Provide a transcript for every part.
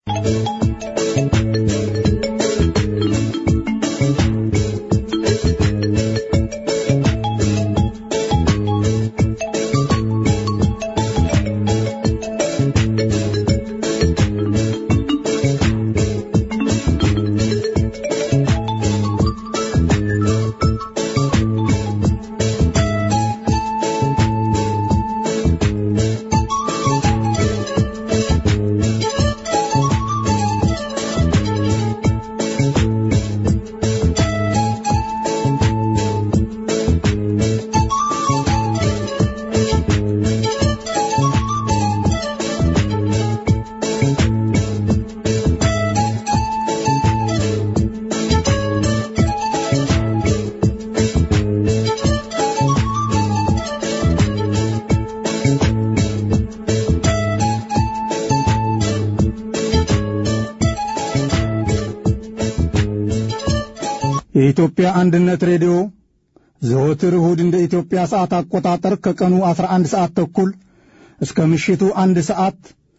የኢትዮጵያ አንድነት ሬዲዮ ዘወትር እሁድ እንደ ኢትዮጵያ ሰዓት አቆጣጠር ከቀኑ 11 ሰዓት ተኩል እስከ ምሽቱ አንድ ሰዓት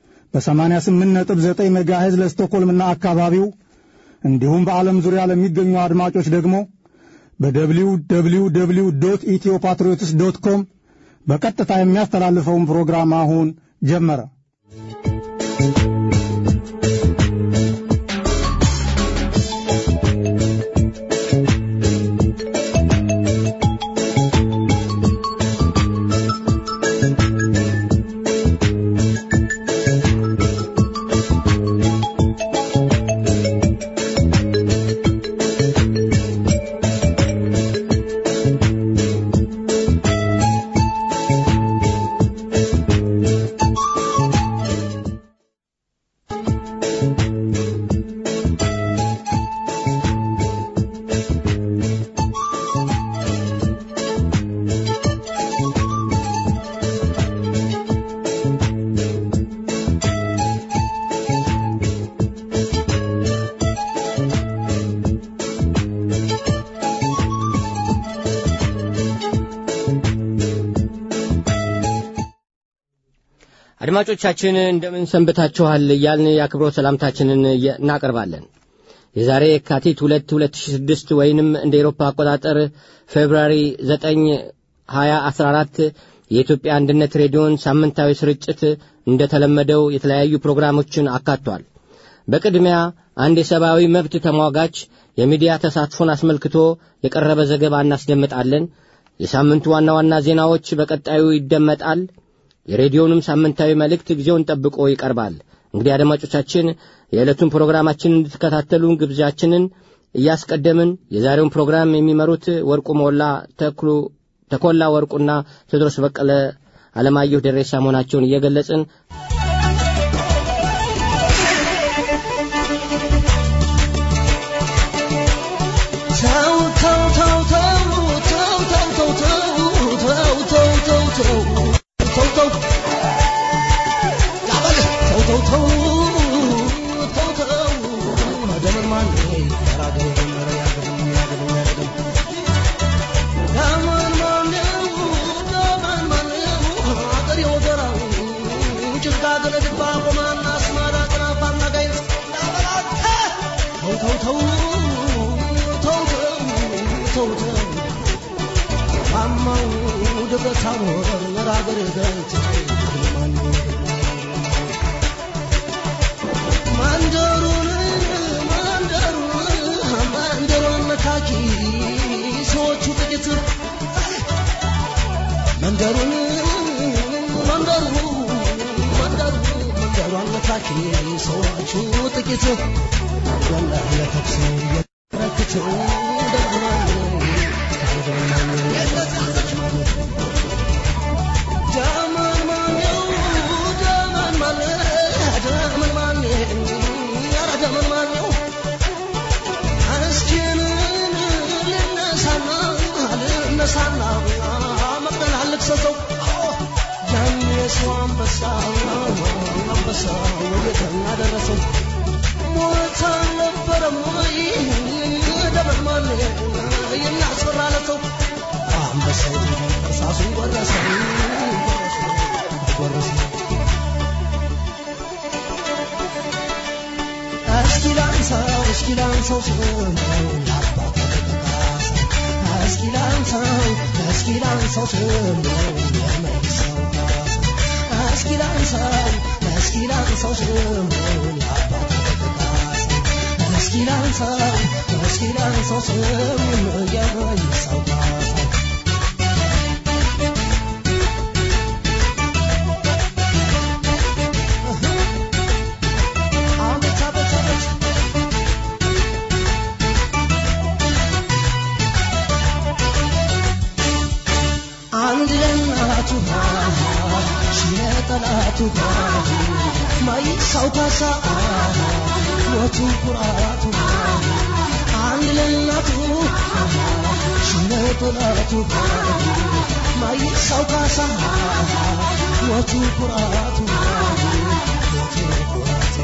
በ88.9 ሜጋሄዝ ለስቶኮልምና አካባቢው እንዲሁም በዓለም ዙሪያ ለሚገኙ አድማጮች ደግሞ በደብሊው ደብሊው ደብሊው ዶት ኢትዮ ፓትሪዮትስ ዶት ኮም በቀጥታ የሚያስተላልፈውን ፕሮግራም አሁን ጀመረ። አድማጮቻችን እንደምን ሰንብታችኋል እያልን የአክብሮት ሰላምታችንን እናቀርባለን። የዛሬ የካቲት ሁለት ሁለት ሺ ስድስት ወይንም እንደ ኤሮፓ አቆጣጠር ፌብርዋሪ ዘጠኝ ሀያ አስራ አራት የኢትዮጵያ አንድነት ሬዲዮን ሳምንታዊ ስርጭት እንደተለመደው የተለያዩ ፕሮግራሞችን አካቷል። በቅድሚያ አንድ የሰብአዊ መብት ተሟጋች የሚዲያ ተሳትፎን አስመልክቶ የቀረበ ዘገባ እናስደምጣለን። የሳምንቱ ዋና ዋና ዜናዎች በቀጣዩ ይደመጣል። የሬዲዮንም ሳምንታዊ መልእክት ጊዜውን ጠብቆ ይቀርባል። እንግዲህ አድማጮቻችን የዕለቱን ፕሮግራማችንን እንድትከታተሉን ግብዣችንን እያስቀደምን የዛሬውን ፕሮግራም የሚመሩት ወርቁ ሞላ ተክሉ ተኮላ ወርቁና ቴዎድሮስ በቀለ አለማየሁ ደሬሳ መሆናቸውን እየገለጽን መንደሩን መንደሩ መንደሩ መንደሩ አነታኪ ሰዎቹ ጥቂት ወላሂ ለተኩስ የረክት ደግማል ዳመን ማነው ዳመን ማነ ዳመን ማነ ኧረ ዳመን ማነው እስኪንን ልነሳና ልነሳና መቅደል አልክሰሰው ያን የሰው አንበሳ አንበሳ ወዴትና ደረሰው ሞት አልነበረም ወይ ደመን ማን የሚያስፈራ ለሰው አንበሳው እርሳሱን ጎረሰው ጎረሰው እስኪ ላንሳው እስኪ ላንሳው ስሙን የአባቴ ተካሳ እስኪ ላንሳው እስኪ ላንሳው ስሙን የመልሰው ካሳ እስኪ ላንሳው እስኪ ላንሳው ስሙን የአባቴ ተካሳ እስኪ ላንሳው እስኪ ላንሳው ስሙን የመልሰው ካሳ አቤት አቤት አቤት አንድ ለእናቱ ሺህ ለጠላቱ ማይሳው ካሳ ሞቱ ኩራቱ አንድ ለእናቱ ሺህ ለጠላቱ ማይሳው ካሳ ሞቱ ኩራቱ ሞቱ ኩራቱ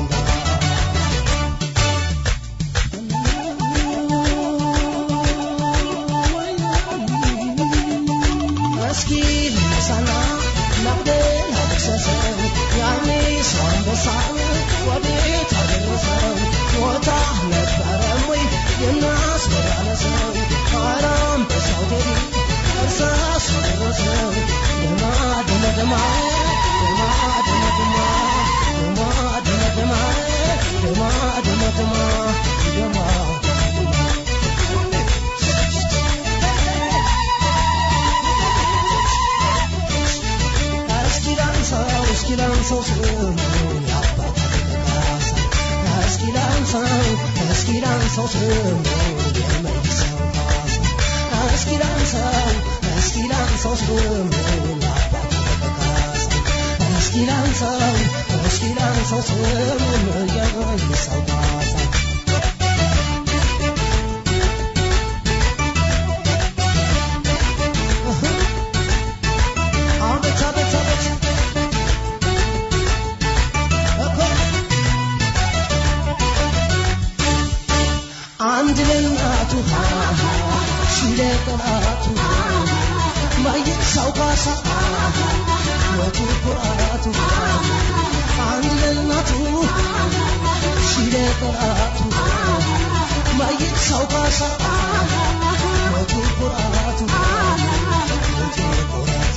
እስኪ ልነሳና ናቅደል አልክሰሰው ያኔ ሰው አንበሳን ወዴት አደረሰው ቦታ ነበረም ወይ የናስበላለሰው ኧረ አንበሳው ቴዲ እርሳስ ደረሰው ደማ ደማ ደማ ደማ ደማ ደማ ደማ ደማ ደማ ደማ ደማ ደማ እስኪ ላንሳው እስኪ ላንሳው ስሙን የአባቴ ተካሳ እስኪ ላንሳው እስኪ ላንሳው ስሙን የመልሰው ካሳ እስኪ ላንሳው እስኪ ላንሳው ስሙን የአባቴ ተካሳ እስኪ ላንሳው እስኪ ላንሳው ስሙን የመልሰው ካሳ አቤት አቤት አቤት እኮ አንድ ለእናቱ ሺህ ለጠላቱ ማይሳው ካሳ ሞቱ ኩራቱ አንድ ለእናቱ ሺህ ለጠላቱ ማይሳው ካሳ ሞቱ ኩራቱ ሞቱ ኩራቱ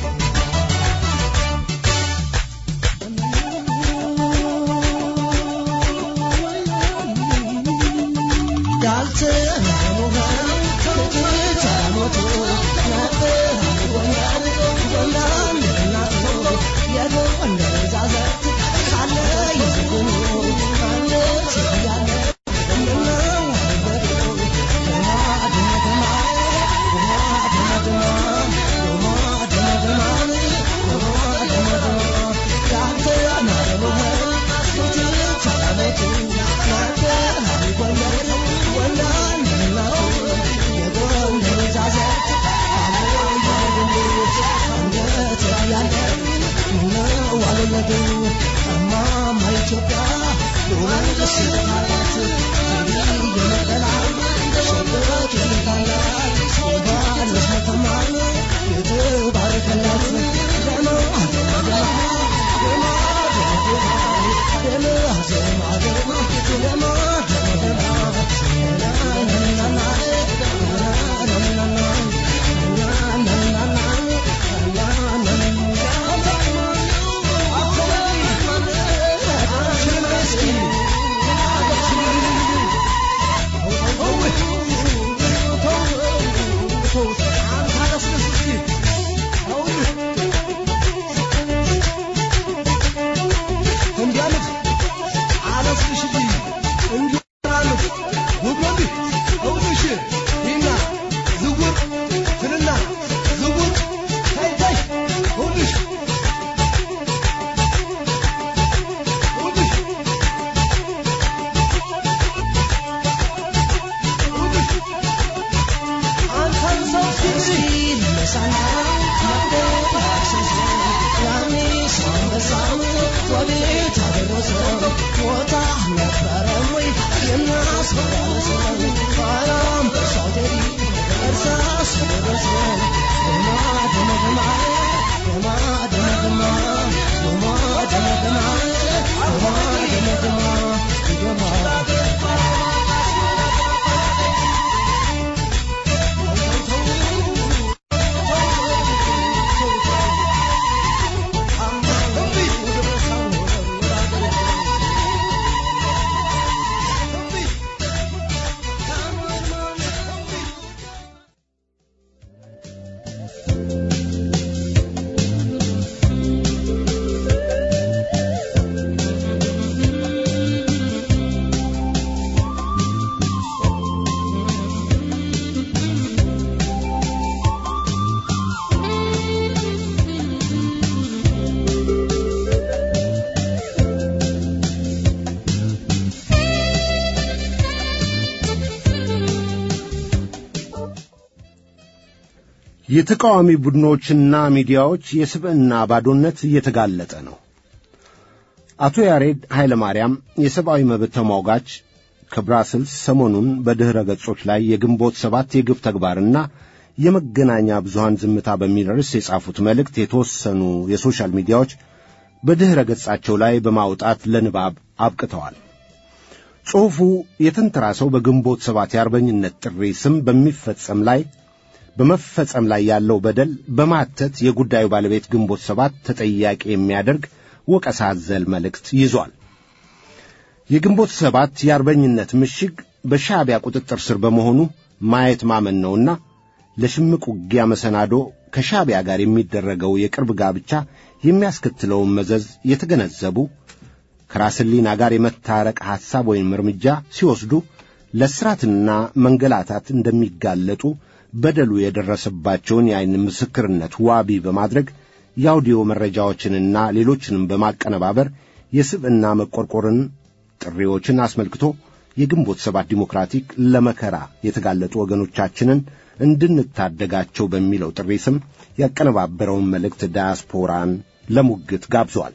የተቃዋሚ ቡድኖችና ሚዲያዎች የስብዕና ባዶነት እየተጋለጠ ነው። አቶ ያሬድ ኃይለ ማርያም የሰብአዊ መብት ተሟጋች ከብራስልስ ሰሞኑን በድኅረ ገጾች ላይ የግንቦት ሰባት የግፍ ተግባርና የመገናኛ ብዙሃን ዝምታ በሚል ርዕስ የጻፉት መልእክት የተወሰኑ የሶሻል ሚዲያዎች በድኅረ ገጻቸው ላይ በማውጣት ለንባብ አብቅተዋል። ጽሑፉ የተንተራሰው በግንቦት ሰባት የአርበኝነት ጥሪ ስም በሚፈጸም ላይ በመፈጸም ላይ ያለው በደል በማተት የጉዳዩ ባለቤት ግንቦት ሰባት ተጠያቂ የሚያደርግ ወቀሳ አዘል መልእክት ይዟል። የግንቦት ሰባት የአርበኝነት ምሽግ በሻዕቢያ ቁጥጥር ስር በመሆኑ ማየት ማመን ነውና ለሽምቅ ውጊያ መሰናዶ ከሻዕቢያ ጋር የሚደረገው የቅርብ ጋብቻ የሚያስከትለውን መዘዝ የተገነዘቡ ከራስ ሕሊና ጋር የመታረቅ ሐሳብ ወይም እርምጃ ሲወስዱ ለእስራትና መንገላታት እንደሚጋለጡ በደሉ የደረሰባቸውን የዐይን ምስክርነት ዋቢ በማድረግ የአውዲዮ መረጃዎችንና ሌሎችንም በማቀነባበር የስብዕና መቆርቆርን ጥሪዎችን አስመልክቶ የግንቦት ሰባት ዲሞክራቲክ ለመከራ የተጋለጡ ወገኖቻችንን እንድንታደጋቸው በሚለው ጥሪ ስም ያቀነባበረውን መልእክት ዳያስፖራን ለሙግት ጋብዟል።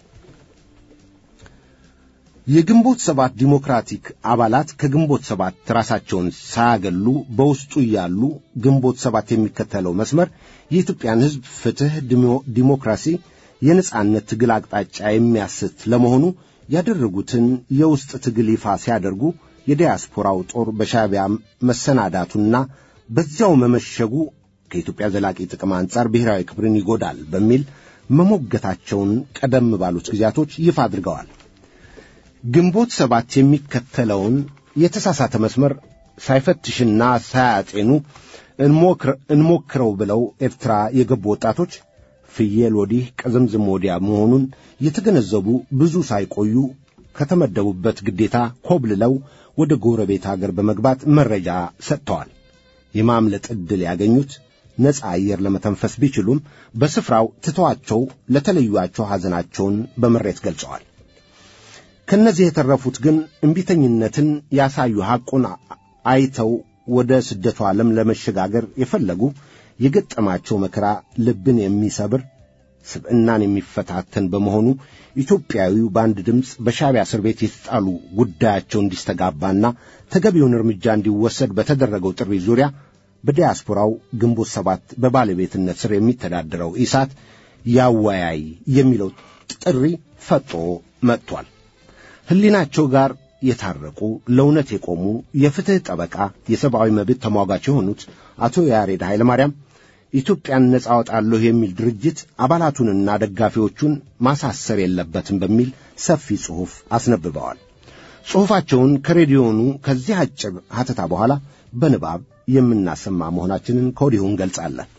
የግንቦት ሰባት ዲሞክራቲክ አባላት ከግንቦት ሰባት ራሳቸውን ሳያገሉ በውስጡ እያሉ ግንቦት ሰባት የሚከተለው መስመር የኢትዮጵያን ሕዝብ ፍትሕ፣ ዲሞክራሲ፣ የነጻነት ትግል አቅጣጫ የሚያስት ለመሆኑ ያደረጉትን የውስጥ ትግል ይፋ ሲያደርጉ የዲያስፖራው ጦር በሻዕቢያ መሰናዳቱና በዚያው መመሸጉ ከኢትዮጵያ ዘላቂ ጥቅም አንጻር ብሔራዊ ክብርን ይጎዳል በሚል መሞገታቸውን ቀደም ባሉት ጊዜያቶች ይፋ አድርገዋል። ግንቦት ሰባት የሚከተለውን የተሳሳተ መስመር ሳይፈትሽና ሳያጤኑ እንሞክረው ብለው ኤርትራ የገቡ ወጣቶች ፍየል ወዲህ ቅዝምዝም ወዲያ መሆኑን የተገነዘቡ ብዙ ሳይቆዩ ከተመደቡበት ግዴታ ኮብልለው ወደ ጎረቤት አገር በመግባት መረጃ ሰጥተዋል። የማምለጥ ዕድል ያገኙት ነፃ አየር ለመተንፈስ ቢችሉም በስፍራው ትተዋቸው ለተለዩአቸው ሐዘናቸውን በምሬት ገልጸዋል። ከእነዚህ የተረፉት ግን እምቢተኝነትን ያሳዩ ሐቁን አይተው ወደ ስደቱ ዓለም ለመሸጋገር የፈለጉ የገጠማቸው መከራ ልብን የሚሰብር ስብዕናን የሚፈታተን በመሆኑ ኢትዮጵያዊው በአንድ ድምፅ በሻዕቢያ እስር ቤት የተጣሉ ጉዳያቸው እንዲስተጋባና ተገቢውን እርምጃ እንዲወሰድ በተደረገው ጥሪ ዙሪያ በዲያስፖራው ግንቦት ሰባት በባለቤትነት ስር የሚተዳደረው ኢሳት ያወያይ የሚለው ጥሪ ፈጦ መጥቷል። ሕሊናቸው ጋር የታረቁ ለእውነት የቆሙ የፍትሕ ጠበቃ የሰብአዊ መብት ተሟጋች የሆኑት አቶ ያሬድ ኃይለማርያም ኢትዮጵያን ነጻ አወጣለሁ የሚል ድርጅት አባላቱንና ደጋፊዎቹን ማሳሰር የለበትም በሚል ሰፊ ጽሑፍ አስነብበዋል። ጽሑፋቸውን ከሬዲዮኑ ከዚህ አጭር ሐተታ በኋላ በንባብ የምናሰማ መሆናችንን ከወዲሁ እንገልጻለን።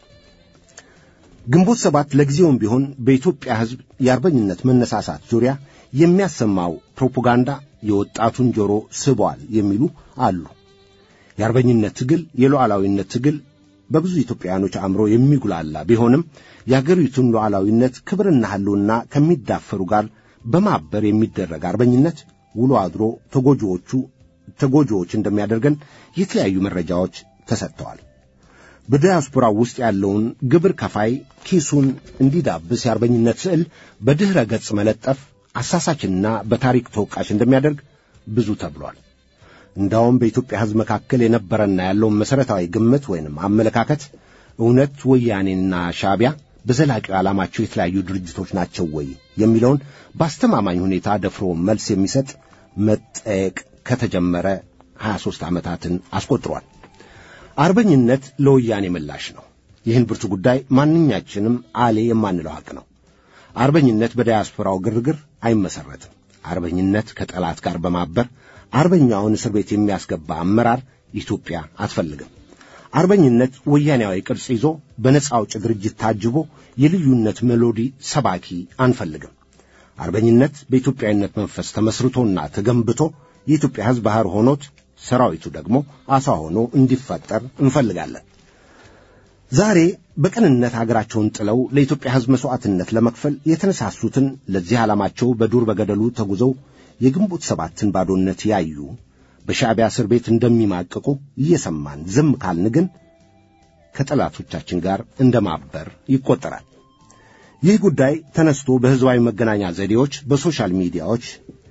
ግንቦት ሰባት ለጊዜውም ቢሆን በኢትዮጵያ ሕዝብ የአርበኝነት መነሳሳት ዙሪያ የሚያሰማው ፕሮፓጋንዳ የወጣቱን ጆሮ ስቧል የሚሉ አሉ። የአርበኝነት ትግል፣ የሉዓላዊነት ትግል በብዙ ኢትዮጵያውያኖች አእምሮ የሚጉላላ ቢሆንም የአገሪቱን ሉዓላዊነት ክብርና ሕልውና ከሚዳፈሩ ጋር በማበር የሚደረግ አርበኝነት ውሎ አድሮ ተጎጂዎቹ ተጎጂዎች እንደሚያደርገን የተለያዩ መረጃዎች ተሰጥተዋል። በዲያስፖራው ውስጥ ያለውን ግብር ከፋይ ኪሱን እንዲዳብስ የአርበኝነት ስዕል በድኅረ ገጽ መለጠፍ አሳሳችና በታሪክ ተወቃሽ እንደሚያደርግ ብዙ ተብሏል። እንዳውም በኢትዮጵያ ሕዝብ መካከል የነበረና ያለውን መሠረታዊ ግምት ወይንም አመለካከት እውነት ወያኔና ሻዕቢያ በዘላቂው ዓላማቸው የተለያዩ ድርጅቶች ናቸው ወይ የሚለውን በአስተማማኝ ሁኔታ ደፍሮ መልስ የሚሰጥ መጠየቅ ከተጀመረ 23 ዓመታትን አስቆጥሯል። አርበኝነት ለወያኔ ምላሽ ነው። ይህን ብርቱ ጉዳይ ማንኛችንም አሌ የማንለው ሐቅ ነው። አርበኝነት በዳያስፖራው ግርግር አይመሰረትም። አርበኝነት ከጠላት ጋር በማበር አርበኛውን እስር ቤት የሚያስገባ አመራር ኢትዮጵያ አትፈልግም። አርበኝነት ወያኔያዊ ቅርጽ ይዞ በነጻ አውጭ ድርጅት ታጅቦ የልዩነት ሜሎዲ ሰባኪ አንፈልግም። አርበኝነት በኢትዮጵያዊነት መንፈስ ተመስርቶና ተገንብቶ የኢትዮጵያ ሕዝብ ባሕር ሆኖት ሰራዊቱ ደግሞ አሳ ሆኖ እንዲፈጠር እንፈልጋለን። ዛሬ በቅንነት አገራቸውን ጥለው ለኢትዮጵያ ሕዝብ መሥዋዕትነት ለመክፈል የተነሳሱትን ለዚህ ዓላማቸው በዱር በገደሉ ተጉዘው የግንቦት ሰባትን ባዶነት ያዩ በሻዕቢያ እስር ቤት እንደሚማቅቁ እየሰማን ዝም ካልን ግን ከጠላቶቻችን ጋር እንደ ማበር ይቆጠራል። ይህ ጉዳይ ተነስቶ በሕዝባዊ መገናኛ ዘዴዎች፣ በሶሻል ሚዲያዎች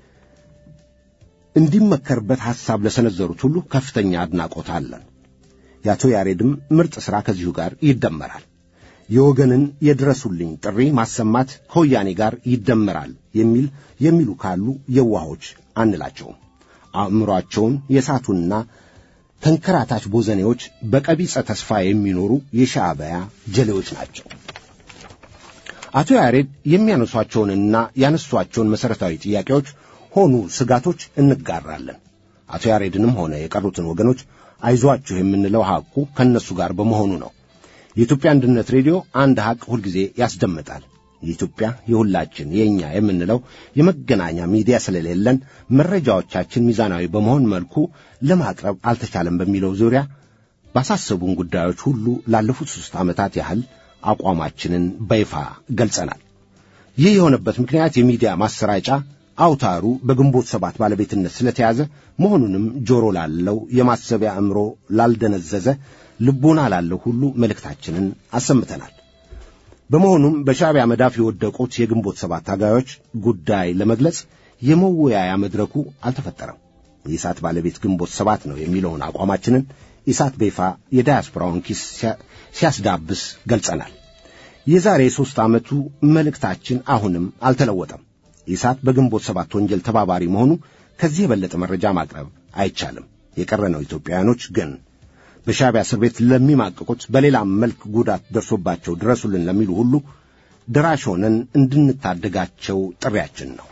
እንዲመከርበት ሐሳብ ለሰነዘሩት ሁሉ ከፍተኛ አድናቆት አለን። የአቶ ያሬድም ምርጥ ሥራ ከዚሁ ጋር ይደመራል። የወገንን የድረሱልኝ ጥሪ ማሰማት ከወያኔ ጋር ይደመራል የሚል የሚሉ ካሉ የዋሆች አንላቸውም። አእምሮአቸውን የሳቱና ተንከራታች ቦዘኔዎች በቀቢጸ ተስፋ የሚኖሩ የሻዕቢያ ጀሌዎች ናቸው። አቶ ያሬድ የሚያነሷቸውንና ያነሷቸውን መሠረታዊ ጥያቄዎች ሆኑ ስጋቶች እንጋራለን። አቶ ያሬድንም ሆነ የቀሩትን ወገኖች አይዟችሁ የምንለው ሐቁ ከእነሱ ጋር በመሆኑ ነው። የኢትዮጵያ አንድነት ሬዲዮ አንድ ሐቅ ሁልጊዜ ያስደምጣል። የኢትዮጵያ የሁላችን የእኛ የምንለው የመገናኛ ሚዲያ ስለሌለን መረጃዎቻችን ሚዛናዊ በመሆን መልኩ ለማቅረብ አልተቻለም በሚለው ዙሪያ ባሳሰቡን ጉዳዮች ሁሉ ላለፉት ሦስት ዓመታት ያህል አቋማችንን በይፋ ገልጸናል። ይህ የሆነበት ምክንያት የሚዲያ ማሰራጫ አውታሩ በግንቦት ሰባት ባለቤትነት ስለተያዘ መሆኑንም ጆሮ ላለው የማሰቢያ አእምሮ ላልደነዘዘ ልቦና ላለው ሁሉ መልእክታችንን አሰምተናል። በመሆኑም በሻዕቢያ መዳፍ የወደቁት የግንቦት ሰባት ታጋዮች ጉዳይ ለመግለጽ የመወያያ መድረኩ አልተፈጠረም። የኢሳት ባለቤት ግንቦት ሰባት ነው የሚለውን አቋማችንን ኢሳት በይፋ የዳያስፖራውን ኪስ ሲያስዳብስ ገልጸናል። የዛሬ የሦስት ዓመቱ መልእክታችን አሁንም አልተለወጠም። ኢሳት በግንቦት ሰባት ወንጀል ተባባሪ መሆኑ ከዚህ የበለጠ መረጃ ማቅረብ አይቻልም። የቀረነው ኢትዮጵያውያኖች ግን በሻዕቢያ እስር ቤት ለሚማቅቁት በሌላም መልክ ጉዳት ደርሶባቸው ድረሱልን ለሚሉ ሁሉ ደራሽ ሆነን እንድንታደጋቸው ጥሪያችን ነው።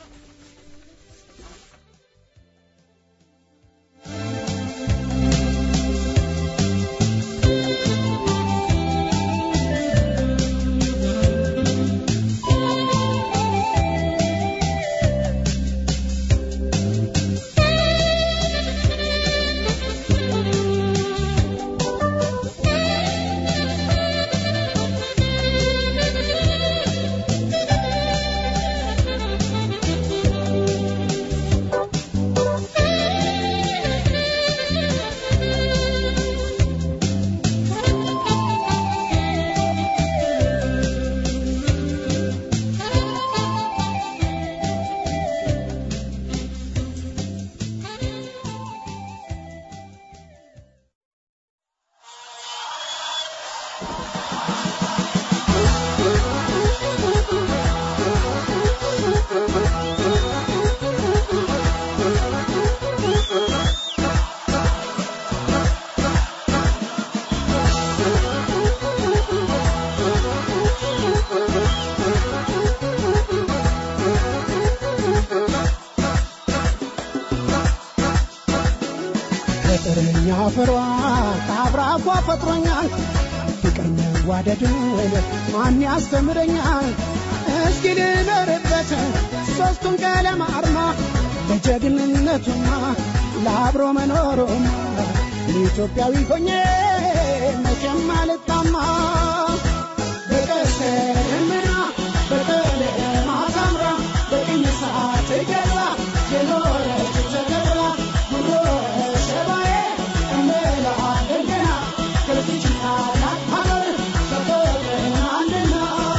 ፍቅርኛ ፍሯ ከአብራኳ ፈጥሮኛል ፍቅር መዋደድን ማን ያስተምረኛል እስኪ ልኖርበት ሦስቱን ቀለም አርማ ለጀግንነቱማ ለአብሮ መኖሩማ ኢትዮጵያዊ ሆኜ መቼም አልጣማ በቀስተ ደመና በቀለም አሳምራ በቅኝ ሰዓት ገዛ የኖረች ተከብራ ጉሮ ሸባዬ እንላለን ገና ከዚች ታላቅ ሀገር በፍቅር አንድና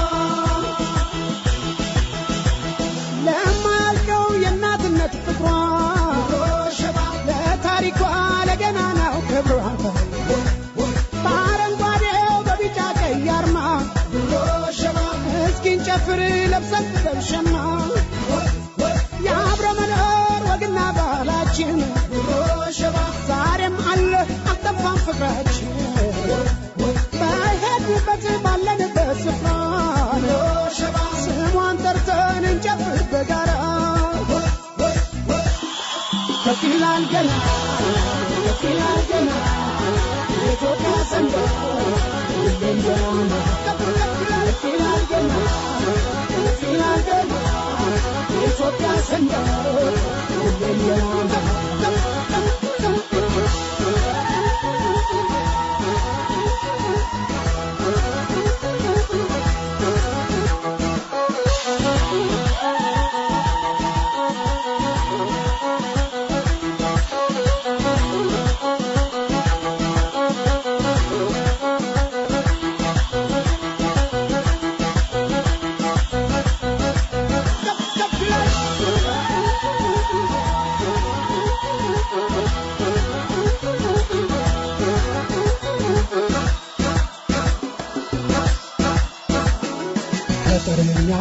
ለማያልቀው የእናትነት ፍቅሯ ለታሪኳ ለገናናው ክብሯ በአረንጓዴው በቢጫ ቀይ አርማ እስኪን ጨፍር ለብሰን ለብሸማ የአብረ መኖር ወግና ባህላችን ዛሬም አለ አልጠፋም ፍቅራችን በሄድንበት ባለንበት ስፍራ ስሟን ጠርተን እንጨፍር በጋራ ከፍ ይላል ገና ከፍ ይላል ገና የኢትዮጵያ ሰንደቅ ሁሌም ገናና ከፍ ከፍ ይላል ገና ከፍ ይላል ገና የኢትዮጵያ ሰንደቅ ሁሌም ገናና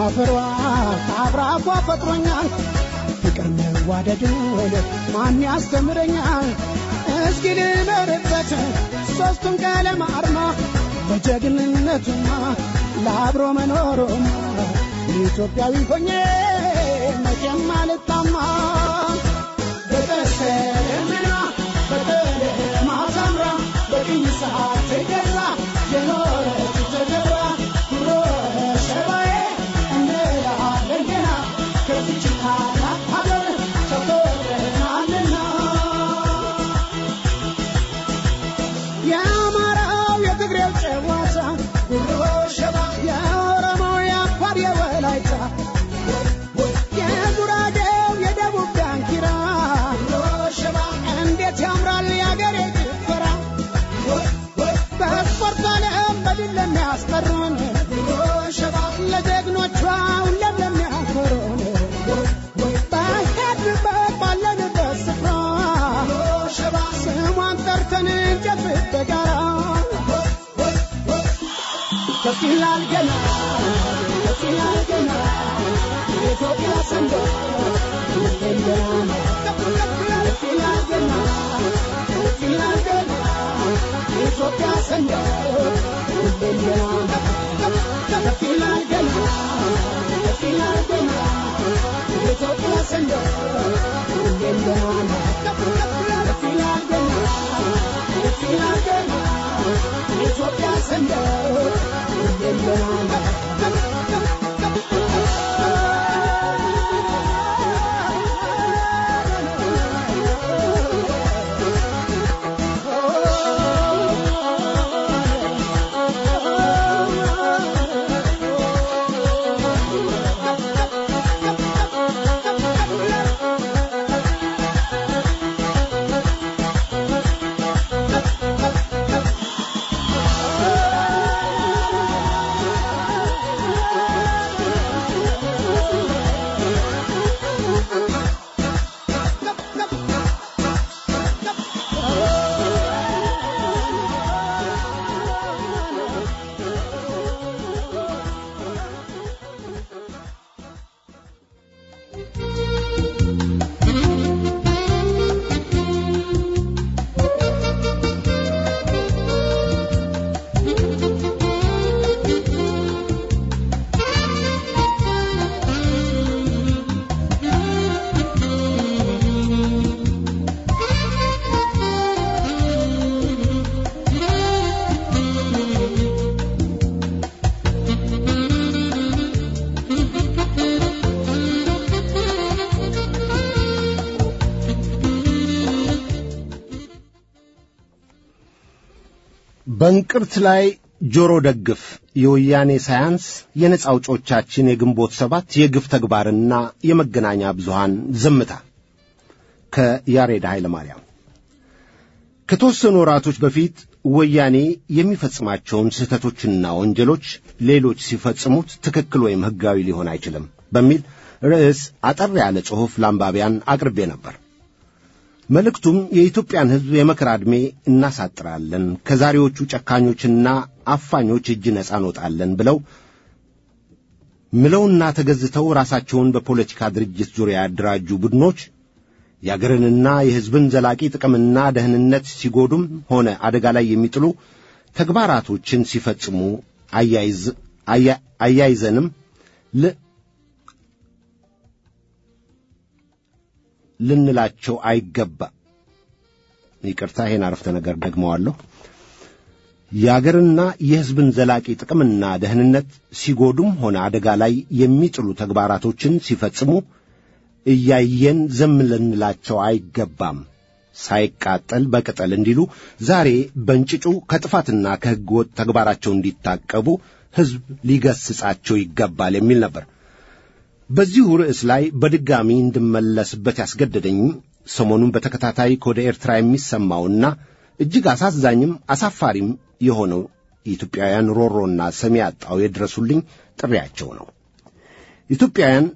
ካፈሯ ከአብራኳ ፈጥሮኛል ፍቅር መዋደድን ማን ያስተምረኛል እስኪ ልኖርበት ሦስቱን ቀለም አርማ ለጀግንነቱማ ለአብሮ መኖሩማ ኢትዮጵያዊ ሆኜ መቼም አልጣማ በቀሰምና በቀለማ ሳምራ በቅኝ ሰዓት ተገዛ የኖረች ተገራ ኩሮ ሸባዬ እንላለን ገና ከዚች ታላቅ ሀገር ተቆጥረናልና የአማራው የትግሬው ጨዋታ ጉሮ ሸባ የኦሮሞው የአፋር የወላይታ የጉራጌው የደቡብ ዳንኪራ ጉሮ ሸባ እንዴት ያምራል የአገሬ ጭፈራ በስፖርት ዓለም በድል ለሚያስጠሩን ጉሮ ሸባ ለጀግኖቿ ሁሌም ለሚያኮሩን በሄድንበት ባለንበት ስፍራ ሸባ ስሟን ጠርተን እንጨፍር በጋራ ከፍ ይላል ገና ከፍ ይላል ገና የኢትዮጵያ ሰንደቅ ሁሌም ገና ከፍ ይላል ገና ከፍ ይላል ገና የኢትዮጵያ ሰንደቅ ሁሌም ገና ከፍ ይላል ገና ከፍ ይላል ገና የኢትዮጵያ ሰንደቅ ሁሌም ገና ከፍ ይላል ገና ከፍ ይላል ገና የኢትዮጵያ ሰንደቅ ሁሌም ገና በእንቅርት ላይ ጆሮ ደግፍ የወያኔ ሳያንስ የነጻ አውጮቻችን የግንቦት ሰባት የግፍ ተግባርና የመገናኛ ብዙሃን ዝምታ ከያሬድ ኃይለ ማርያም ከተወሰኑ ወራቶች በፊት ወያኔ የሚፈጽማቸውን ስህተቶችና ወንጀሎች ሌሎች ሲፈጽሙት ትክክል ወይም ሕጋዊ ሊሆን አይችልም በሚል ርዕስ አጠር ያለ ጽሑፍ ለአንባቢያን አቅርቤ ነበር። መልእክቱም የኢትዮጵያን ሕዝብ የመከራ ዕድሜ እናሳጥራለን፣ ከዛሬዎቹ ጨካኞችና አፋኞች እጅ ነጻ እንወጣለን ብለው ምለውና ተገዝተው ራሳቸውን በፖለቲካ ድርጅት ዙሪያ ያደራጁ ቡድኖች የአገርንና የሕዝብን ዘላቂ ጥቅምና ደህንነት ሲጎዱም ሆነ አደጋ ላይ የሚጥሉ ተግባራቶችን ሲፈጽሙ አያይዘንም ልንላቸው አይገባ። ይቅርታ፣ ይሄን አረፍተ ነገር ደግመዋለሁ። የአገርና የሕዝብን ዘላቂ ጥቅምና ደህንነት ሲጎዱም ሆነ አደጋ ላይ የሚጥሉ ተግባራቶችን ሲፈጽሙ እያየን ዝም ልንላቸው አይገባም። ሳይቃጠል በቅጠል እንዲሉ ዛሬ በእንጭጩ ከጥፋትና ከሕገ ወጥ ተግባራቸው እንዲታቀቡ ሕዝብ ሊገስጻቸው ይገባል የሚል ነበር። በዚሁ ርዕስ ላይ በድጋሚ እንድመለስበት ያስገደደኝ ሰሞኑን በተከታታይ ከወደ ኤርትራ የሚሰማውና እጅግ አሳዛኝም አሳፋሪም የሆነው የኢትዮጵያውያን ሮሮና ሰሚ ያጣው የድረሱልኝ ጥሪያቸው ነው። ኢትዮጵያውያን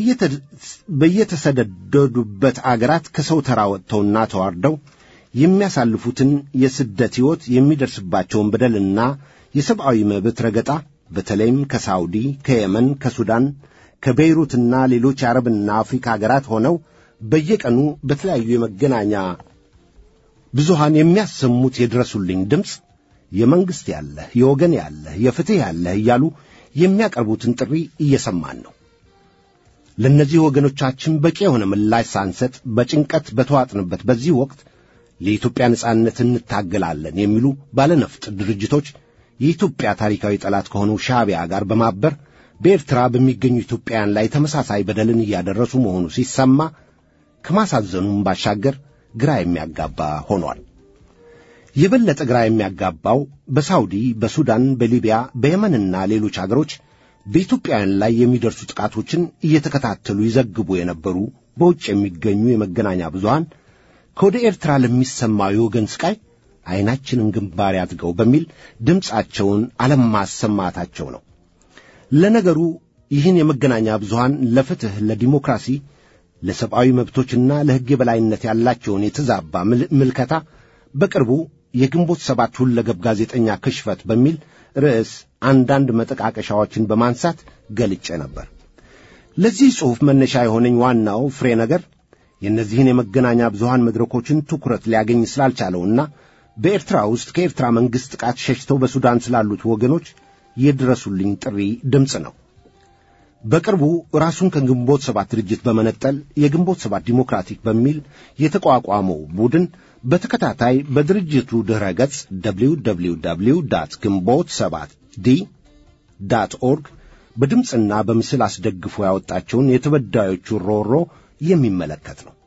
በየተሰደዱበት አገራት ከሰው ተራ ወጥተውና ተዋርደው የሚያሳልፉትን የስደት ሕይወት የሚደርስባቸውን በደልና የሰብአዊ መብት ረገጣ በተለይም ከሳውዲ፣ ከየመን፣ ከሱዳን፣ ከቤይሩትና ሌሎች የአረብና አፍሪካ ሀገራት ሆነው በየቀኑ በተለያዩ የመገናኛ ብዙሃን የሚያሰሙት የድረሱልኝ ድምፅ የመንግሥት ያለህ፣ የወገን ያለህ፣ የፍትሕ ያለህ እያሉ የሚያቀርቡትን ጥሪ እየሰማን ነው። ለእነዚህ ወገኖቻችን በቂ የሆነ ምላሽ ሳንሰጥ በጭንቀት በተዋጥንበት በዚህ ወቅት ለኢትዮጵያ ነጻነት እንታገላለን የሚሉ ባለነፍጥ ድርጅቶች የኢትዮጵያ ታሪካዊ ጠላት ከሆነው ሻዕቢያ ጋር በማበር በኤርትራ በሚገኙ ኢትዮጵያውያን ላይ ተመሳሳይ በደልን እያደረሱ መሆኑ ሲሰማ ከማሳዘኑም ባሻገር ግራ የሚያጋባ ሆኗል። የበለጠ ግራ የሚያጋባው በሳውዲ፣ በሱዳን፣ በሊቢያ፣ በየመንና ሌሎች አገሮች በኢትዮጵያውያን ላይ የሚደርሱ ጥቃቶችን እየተከታተሉ ይዘግቡ የነበሩ በውጭ የሚገኙ የመገናኛ ብዙሃን ከወደ ኤርትራ ለሚሰማው የወገን ስቃይ ዐይናችንን ግንባር ያድርገው በሚል ድምፃቸውን አለማሰማታቸው ነው። ለነገሩ ይህን የመገናኛ ብዙሃን ለፍትሕ፣ ለዲሞክራሲ፣ ለሰብአዊ መብቶችና ለሕግ የበላይነት ያላቸውን የተዛባ ምልከታ በቅርቡ የግንቦት ሰባት ሁለገብ ጋዜጠኛ ክሽፈት በሚል ርዕስ አንዳንድ መጠቃቀሻዎችን በማንሳት ገልጬ ነበር። ለዚህ ጽሑፍ መነሻ የሆነኝ ዋናው ፍሬ ነገር የእነዚህን የመገናኛ ብዙሃን መድረኮችን ትኩረት ሊያገኝ ስላልቻለውና በኤርትራ ውስጥ ከኤርትራ መንግሥት ጥቃት ሸሽተው በሱዳን ስላሉት ወገኖች የድረሱልኝ ጥሪ ድምፅ ነው። በቅርቡ ራሱን ከግንቦት ሰባት ድርጅት በመነጠል የግንቦት ሰባት ዲሞክራቲክ በሚል የተቋቋመው ቡድን በተከታታይ በድርጅቱ ድረ ገጽ www ግንቦት ሰባት ዲ ዳት ኦርግ በድምፅና በምስል አስደግፎ ያወጣቸውን የተበዳዮቹ ሮሮ የሚመለከት ነው።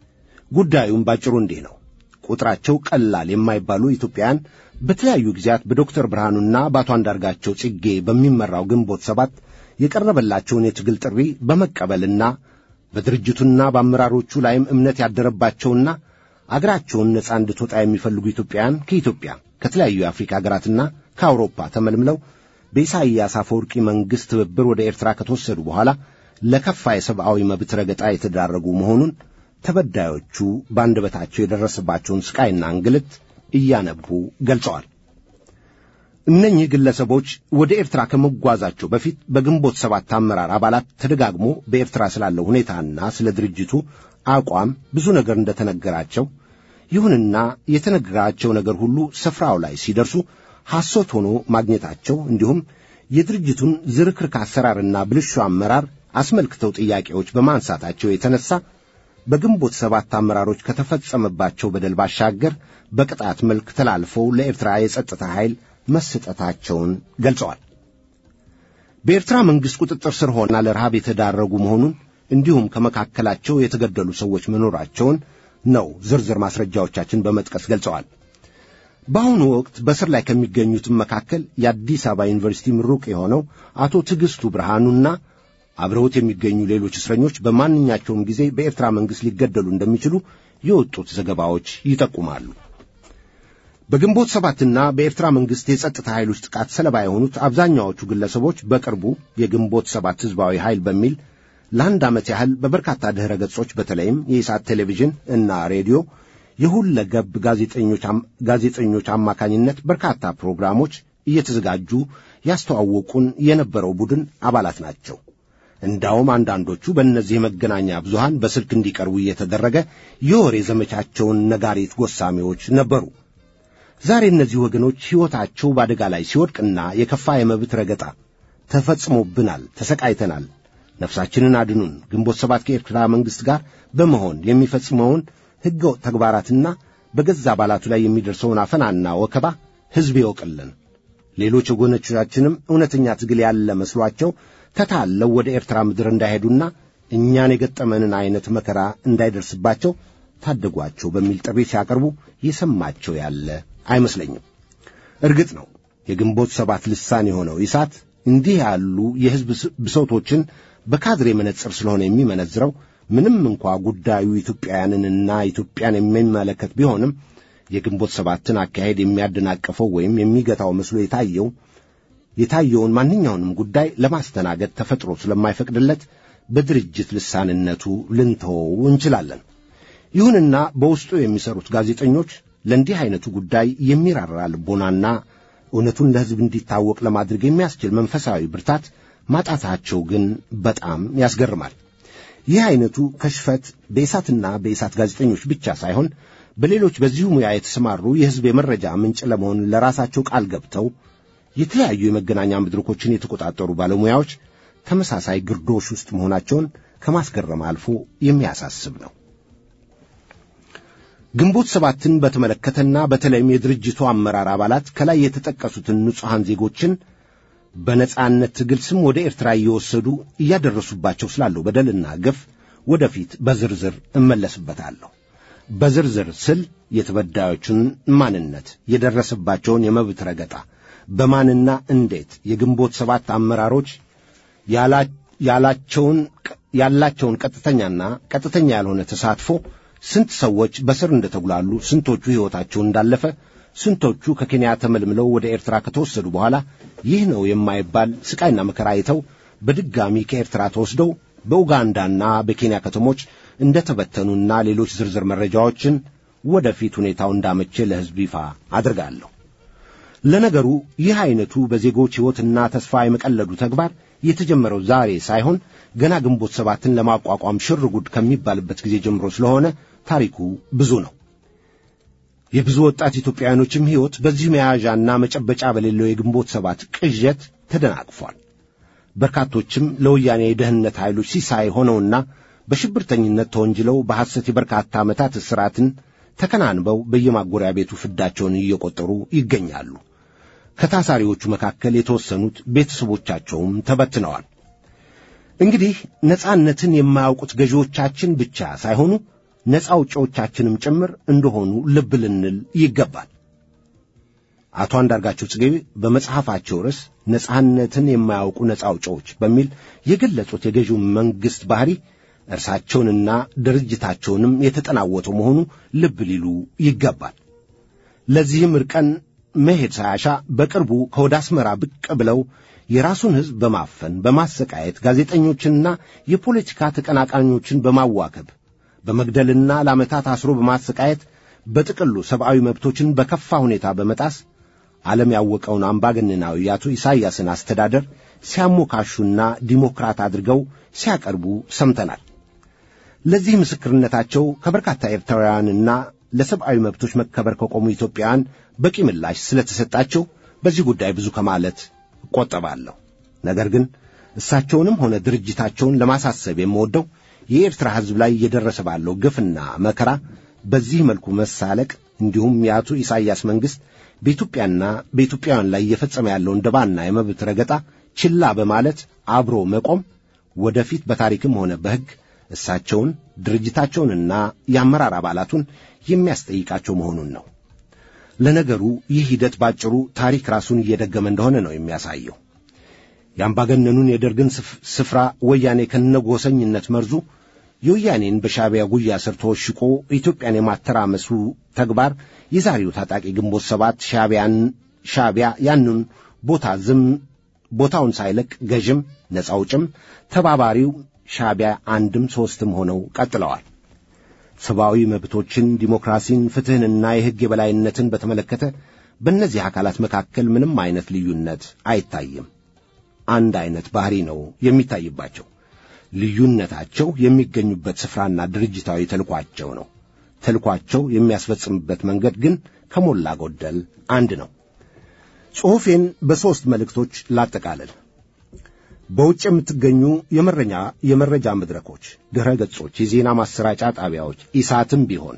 ጉዳዩም ባጭሩ እንዲህ ነው። ቁጥራቸው ቀላል የማይባሉ ኢትዮጵያውያን በተለያዩ ጊዜያት በዶክተር ብርሃኑና በአቶ አንዳርጋቸው ጽጌ በሚመራው ግንቦት ሰባት የቀረበላቸውን የትግል ጥሪ በመቀበልና በድርጅቱና በአመራሮቹ ላይም እምነት ያደረባቸውና አገራቸውን ነጻ እንድትወጣ የሚፈልጉ ኢትዮጵያውያን ከኢትዮጵያ ከተለያዩ የአፍሪካ አገራትና ከአውሮፓ ተመልምለው በኢሳይያስ አፈወርቂ መንግሥት ትብብር ወደ ኤርትራ ከተወሰዱ በኋላ ለከፋ የሰብአዊ መብት ረገጣ የተዳረጉ መሆኑን ተበዳዮቹ በአንደበታቸው የደረሰባቸውን ስቃይና እንግልት እያነቡ ገልጸዋል። እነኚህ ግለሰቦች ወደ ኤርትራ ከመጓዛቸው በፊት በግንቦት ሰባት አመራር አባላት ተደጋግሞ በኤርትራ ስላለው ሁኔታና ስለ ድርጅቱ አቋም ብዙ ነገር እንደተነገራቸው፣ ይሁንና የተነገራቸው ነገር ሁሉ ስፍራው ላይ ሲደርሱ ሐሶት ሆኖ ማግኘታቸው እንዲሁም የድርጅቱን ዝርክርክ አሰራርና ብልሹ አመራር አስመልክተው ጥያቄዎች በማንሳታቸው የተነሳ በግንቦት ሰባት አመራሮች ከተፈጸመባቸው በደል ባሻገር በቅጣት መልክ ተላልፈው ለኤርትራ የጸጥታ ኃይል መሰጠታቸውን ገልጸዋል። በኤርትራ መንግሥት ቁጥጥር ስር ሆና ለረሃብ የተዳረጉ መሆኑን እንዲሁም ከመካከላቸው የተገደሉ ሰዎች መኖራቸውን ነው ዝርዝር ማስረጃዎቻችን በመጥቀስ ገልጸዋል። በአሁኑ ወቅት በስር ላይ ከሚገኙትም መካከል የአዲስ አበባ ዩኒቨርሲቲ ምሩቅ የሆነው አቶ ትዕግሥቱ ብርሃኑና አብረውት የሚገኙ ሌሎች እስረኞች በማንኛቸውም ጊዜ በኤርትራ መንግሥት ሊገደሉ እንደሚችሉ የወጡት ዘገባዎች ይጠቁማሉ። በግንቦት ሰባትና በኤርትራ መንግሥት የጸጥታ ኃይሎች ጥቃት ሰለባ የሆኑት አብዛኛዎቹ ግለሰቦች በቅርቡ የግንቦት ሰባት ሕዝባዊ ኃይል በሚል ለአንድ ዓመት ያህል በበርካታ ድኅረ ገጾች በተለይም የኢሳት ቴሌቪዥን እና ሬዲዮ የሁለገብ ጋዜጠኞች አማካኝነት በርካታ ፕሮግራሞች እየተዘጋጁ ያስተዋወቁን የነበረው ቡድን አባላት ናቸው። እንዳውም አንዳንዶቹ በእነዚህ የመገናኛ ብዙሃን በስልክ እንዲቀርቡ እየተደረገ የወሬ ዘመቻቸውን ነጋሪት ጎሳሚዎች ነበሩ። ዛሬ እነዚህ ወገኖች ሕይወታቸው በአደጋ ላይ ሲወድቅና የከፋ የመብት ረገጣ ተፈጽሞብናል፣ ተሰቃይተናል፣ ነፍሳችንን አድኑን፣ ግንቦት ሰባት ከኤርትራ መንግሥት ጋር በመሆን የሚፈጽመውን ሕገወጥ ተግባራትና በገዛ አባላቱ ላይ የሚደርሰውን አፈናና ወከባ ሕዝብ ይወቅልን። ሌሎች ወገኖቻችንም እውነተኛ ትግል ያለ መስሏቸው ተታለው ወደ ኤርትራ ምድር እንዳይሄዱና እኛን የገጠመንን ዐይነት መከራ እንዳይደርስባቸው ታደጓቸው በሚል ጥሪ ሲያቀርቡ የሰማቸው ያለ አይመስለኝም። እርግጥ ነው የግንቦት ሰባት ልሳን የሆነው ኢሳት እንዲህ ያሉ የሕዝብ ብሶቶችን በካድሬ መነጽር ስለሆነ የሚመነዝረው ምንም እንኳ ጉዳዩ ኢትዮጵያውያንንና ኢትዮጵያን የሚመለከት ቢሆንም የግንቦት ሰባትን አካሄድ የሚያደናቅፈው ወይም የሚገታው መስሎ የታየው የታየውን ማንኛውንም ጉዳይ ለማስተናገድ ተፈጥሮ ስለማይፈቅድለት በድርጅት ልሳንነቱ ልንተወው እንችላለን። ይሁንና በውስጡ የሚሰሩት ጋዜጠኞች ለእንዲህ ዐይነቱ ጉዳይ የሚራራ ልቦናና እውነቱን ለሕዝብ እንዲታወቅ ለማድረግ የሚያስችል መንፈሳዊ ብርታት ማጣታቸው ግን በጣም ያስገርማል። ይህ አይነቱ ከሽፈት በኢሳትና በኢሳት ጋዜጠኞች ብቻ ሳይሆን በሌሎች በዚሁ ሙያ የተሰማሩ የሕዝብ የመረጃ ምንጭ ለመሆን ለራሳቸው ቃል ገብተው የተለያዩ የመገናኛ መድረኮችን የተቆጣጠሩ ባለሙያዎች ተመሳሳይ ግርዶሽ ውስጥ መሆናቸውን ከማስገረም አልፎ የሚያሳስብ ነው። ግንቦት ሰባትን በተመለከተና በተለይም የድርጅቱ አመራር አባላት ከላይ የተጠቀሱትን ንጹሐን ዜጎችን በነጻነት ትግል ስም ወደ ኤርትራ እየወሰዱ እያደረሱባቸው ስላለው በደልና ግፍ ወደፊት በዝርዝር እመለስበታለሁ። በዝርዝር ስል የተበዳዮቹን ማንነት፣ የደረሰባቸውን የመብት ረገጣ፣ በማንና እንዴት የግንቦት ሰባት አመራሮች ያላቸውን ያላቸውን ቀጥተኛና ቀጥተኛ ያልሆነ ተሳትፎ ስንት ሰዎች በስር እንደተጉላሉ፣ ስንቶቹ ሕይወታቸው እንዳለፈ፣ ስንቶቹ ከኬንያ ተመልምለው ወደ ኤርትራ ከተወሰዱ በኋላ ይህ ነው የማይባል ስቃይና መከራ አይተው በድጋሚ ከኤርትራ ተወስደው በኡጋንዳና በኬንያ ከተሞች እንደተበተኑና ሌሎች ዝርዝር መረጃዎችን ወደፊት ሁኔታው እንዳመቼ ለሕዝብ ይፋ አድርጋለሁ። ለነገሩ ይህ ዐይነቱ በዜጎች ሕይወትና ተስፋ የመቀለዱ ተግባር የተጀመረው ዛሬ ሳይሆን ገና ግንቦት ሰባትን ለማቋቋም ሽር ጉድ ከሚባልበት ጊዜ ጀምሮ ስለሆነ ታሪኩ ብዙ ነው። የብዙ ወጣት ኢትዮጵያውያኖችም ሕይወት በዚህ መያዣና መጨበጫ በሌለው የግንቦት ሰባት ቅዠት ተደናቅፏል። በርካቶችም ለወያኔ የደህንነት ኃይሎች ሲሳይ ሆነውና በሽብርተኝነት ተወንጅለው በሐሰት የበርካታ ዓመታት እስራትን ተከናንበው በየማጎሪያ ቤቱ ፍዳቸውን እየቆጠሩ ይገኛሉ። ከታሳሪዎቹ መካከል የተወሰኑት ቤተሰቦቻቸውም ተበትነዋል። እንግዲህ ነጻነትን የማያውቁት ገዢዎቻችን ብቻ ሳይሆኑ ነጻ አውጪዎቻችንም ጭምር እንደሆኑ ልብ ልንል ይገባል። አቶ አንዳርጋቸው ጽጌ በመጽሐፋቸው ርዕስ ነጻነትን የማያውቁ ነጻ አውጪዎች በሚል የገለጹት የገዢው መንግሥት ባሕሪ እርሳቸውንና ድርጅታቸውንም የተጠናወተው መሆኑ ልብ ሊሉ ይገባል። ለዚህም እርቀን መሄድ ሳያሻ በቅርቡ ከወደ አስመራ ብቅ ብለው የራሱን ሕዝብ በማፈን በማሰቃየት ጋዜጠኞችንና የፖለቲካ ተቀናቃኞችን በማዋከብ በመግደልና ለዓመታት አስሮ በማሰቃየት በጥቅሉ ሰብአዊ መብቶችን በከፋ ሁኔታ በመጣስ ዓለም ያወቀውን አምባገነናዊ የአቶ ኢሳይያስን አስተዳደር ሲያሞካሹና ዲሞክራት አድርገው ሲያቀርቡ ሰምተናል። ለዚህ ምስክርነታቸው ከበርካታ ኤርትራውያንና ለሰብአዊ መብቶች መከበር ከቆሙ ኢትዮጵያውያን በቂ ምላሽ ስለተሰጣቸው በዚህ ጉዳይ ብዙ ከማለት እቆጠባለሁ። ነገር ግን እሳቸውንም ሆነ ድርጅታቸውን ለማሳሰብ የምወደው የኤርትራ ሕዝብ ላይ እየደረሰ ባለው ግፍና መከራ በዚህ መልኩ መሳለቅ እንዲሁም የአቶ ኢሳይያስ መንግሥት በኢትዮጵያና በኢትዮጵያውያን ላይ እየፈጸመ ያለውን ደባና የመብት ረገጣ ችላ በማለት አብሮ መቆም ወደፊት በታሪክም ሆነ በሕግ እሳቸውን ድርጅታቸውንና የአመራር አባላቱን የሚያስጠይቃቸው መሆኑን ነው። ለነገሩ ይህ ሂደት ባጭሩ ታሪክ ራሱን እየደገመ እንደሆነ ነው የሚያሳየው። የአምባገነኑን የደርግን ስፍራ ወያኔ ከነጎሰኝነት መርዙ የወያኔን በሻዕቢያ ጉያ ስር ተወሽቆ ኢትዮጵያን የማተራመሱ ተግባር የዛሬው ታጣቂ ግንቦት ሰባት ሻዕቢያን ሻዕቢያ ያንን ቦታ ዝም ቦታውን ሳይለቅ ገዥም ነጻ አውጭም ተባባሪው ሻዕቢያ አንድም ሦስትም ሆነው ቀጥለዋል። ሰብአዊ መብቶችን፣ ዲሞክራሲን፣ ፍትሕንና የሕግ የበላይነትን በተመለከተ በእነዚህ አካላት መካከል ምንም አይነት ልዩነት አይታይም። አንድ አይነት ባሕሪ ነው የሚታይባቸው። ልዩነታቸው የሚገኙበት ስፍራና ድርጅታዊ ተልኳቸው ነው። ተልኳቸው የሚያስፈጽምበት መንገድ ግን ከሞላ ጎደል አንድ ነው። ጽሑፌን በሦስት መልእክቶች ላጠቃልል። በውጭ የምትገኙ የመረኛ የመረጃ መድረኮች፣ ድረ ገጾች፣ የዜና ማሰራጫ ጣቢያዎች ኢሳትም ቢሆን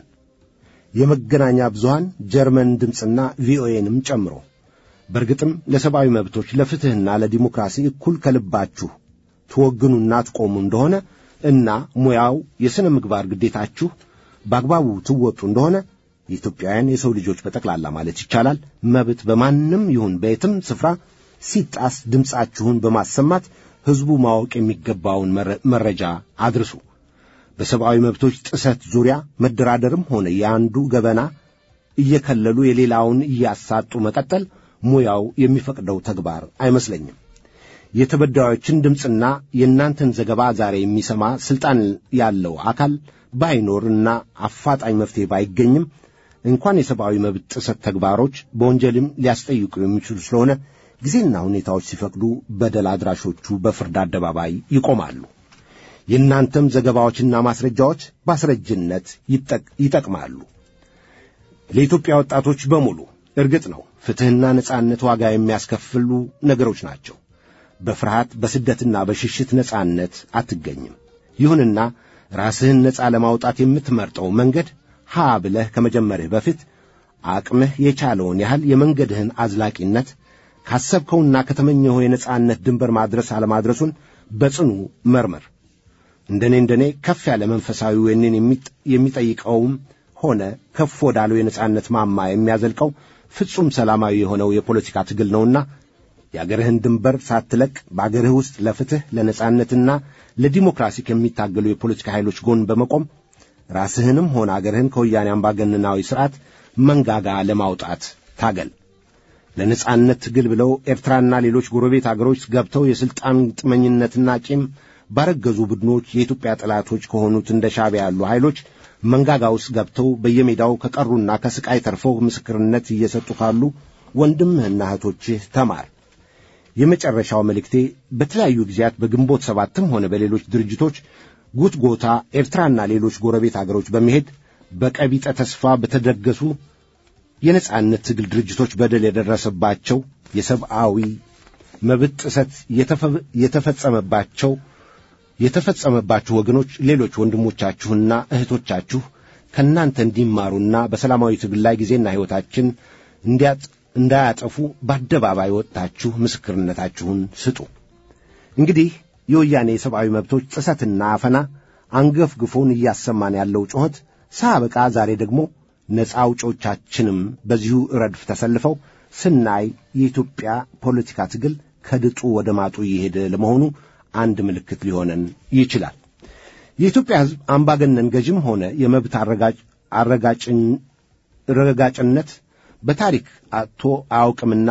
የመገናኛ ብዙሃን ጀርመን ድምፅና ቪኦኤንም ጨምሮ በእርግጥም ለሰብአዊ መብቶች ለፍትሕና ለዲሞክራሲ እኩል ከልባችሁ ትወግኑና ትቆሙ እንደሆነ እና ሙያው የሥነ ምግባር ግዴታችሁ በአግባቡ ትወጡ እንደሆነ የኢትዮጵያውያን የሰው ልጆች በጠቅላላ ማለት ይቻላል መብት በማንም ይሁን በየትም ስፍራ ሲጣስ ድምፃችሁን በማሰማት ሕዝቡ ማወቅ የሚገባውን መረጃ አድርሱ። በሰብአዊ መብቶች ጥሰት ዙሪያ መደራደርም ሆነ የአንዱ ገበና እየከለሉ የሌላውን እያሳጡ መቀጠል ሙያው የሚፈቅደው ተግባር አይመስለኝም። የተበዳዮችን ድምፅና የእናንተን ዘገባ ዛሬ የሚሰማ ሥልጣን ያለው አካል ባይኖርና አፋጣኝ መፍትሔ ባይገኝም እንኳን የሰብአዊ መብት ጥሰት ተግባሮች በወንጀልም ሊያስጠይቁ የሚችሉ ስለሆነ ጊዜና ሁኔታዎች ሲፈቅዱ በደል አድራሾቹ በፍርድ አደባባይ ይቆማሉ። የእናንተም ዘገባዎችና ማስረጃዎች በአስረጅነት ይጠቅማሉ። ለኢትዮጵያ ወጣቶች በሙሉ እርግጥ ነው ፍትሕና ነጻነት ዋጋ የሚያስከፍሉ ነገሮች ናቸው። በፍርሃት በስደትና በሽሽት ነጻነት አትገኝም። ይሁንና ራስህን ነጻ ለማውጣት የምትመርጠው መንገድ ሀ ብለህ ከመጀመርህ በፊት አቅምህ የቻለውን ያህል የመንገድህን አዝላቂነት ካሰብከውና ከተመኘኸው የነጻነት ድንበር ማድረስ አለማድረሱን በጽኑ መርምር። እንደኔ እንደኔ ከፍ ያለ መንፈሳዊ ወኔን የሚጠይቀውም ሆነ ከፍ ወዳለው የነጻነት ማማ የሚያዘልቀው ፍጹም ሰላማዊ የሆነው የፖለቲካ ትግል ነውና የአገርህን ድንበር ሳትለቅ በአገርህ ውስጥ ለፍትሕ ለነጻነትና ለዲሞክራሲ ከሚታገሉ የፖለቲካ ኃይሎች ጎን በመቆም ራስህንም ሆነ አገርህን ከወያኔ አምባገነናዊ ሥርዓት መንጋጋ ለማውጣት ታገል። ለነጻነት ትግል ብለው ኤርትራና ሌሎች ጎረቤት አገሮች ገብተው የሥልጣን ጥመኝነትና ቂም ባረገዙ ቡድኖች የኢትዮጵያ ጠላቶች ከሆኑት እንደ ሻዕቢያ ያሉ ኃይሎች መንጋጋ ውስጥ ገብተው በየሜዳው ከቀሩና ከስቃይ ተርፈው ምስክርነት እየሰጡ ካሉ ወንድምህና እህቶችህ ተማር። የመጨረሻው መልእክቴ በተለያዩ ጊዜያት በግንቦት ሰባትም ሆነ በሌሎች ድርጅቶች ጉትጎታ ኤርትራና ሌሎች ጎረቤት አገሮች በመሄድ በቀቢጠ ተስፋ በተደገሱ የነጻነት ትግል ድርጅቶች በደል የደረሰባቸው የሰብአዊ መብት ጥሰት የተፈጸመባቸው የተፈጸመባችሁ ወገኖች ሌሎች ወንድሞቻችሁና እህቶቻችሁ ከእናንተ እንዲማሩና በሰላማዊ ትግል ላይ ጊዜና ሕይወታችን እንዳያጠፉ በአደባባይ ወጥታችሁ ምስክርነታችሁን ስጡ። እንግዲህ የወያኔ የሰብአዊ መብቶች ጥሰትና አፈና አንገፍግፎን እያሰማን ያለው ጩኸት ሳበቃ ዛሬ ደግሞ ነፃ አውጮቻችንም በዚሁ ረድፍ ተሰልፈው ስናይ የኢትዮጵያ ፖለቲካ ትግል ከድጡ ወደ ማጡ እየሄደ ለመሆኑ አንድ ምልክት ሊሆነን ይችላል። የኢትዮጵያ ሕዝብ አምባገነን ገዥም ሆነ የመብት ረጋጭነት በታሪክ አጥቶ አያውቅምና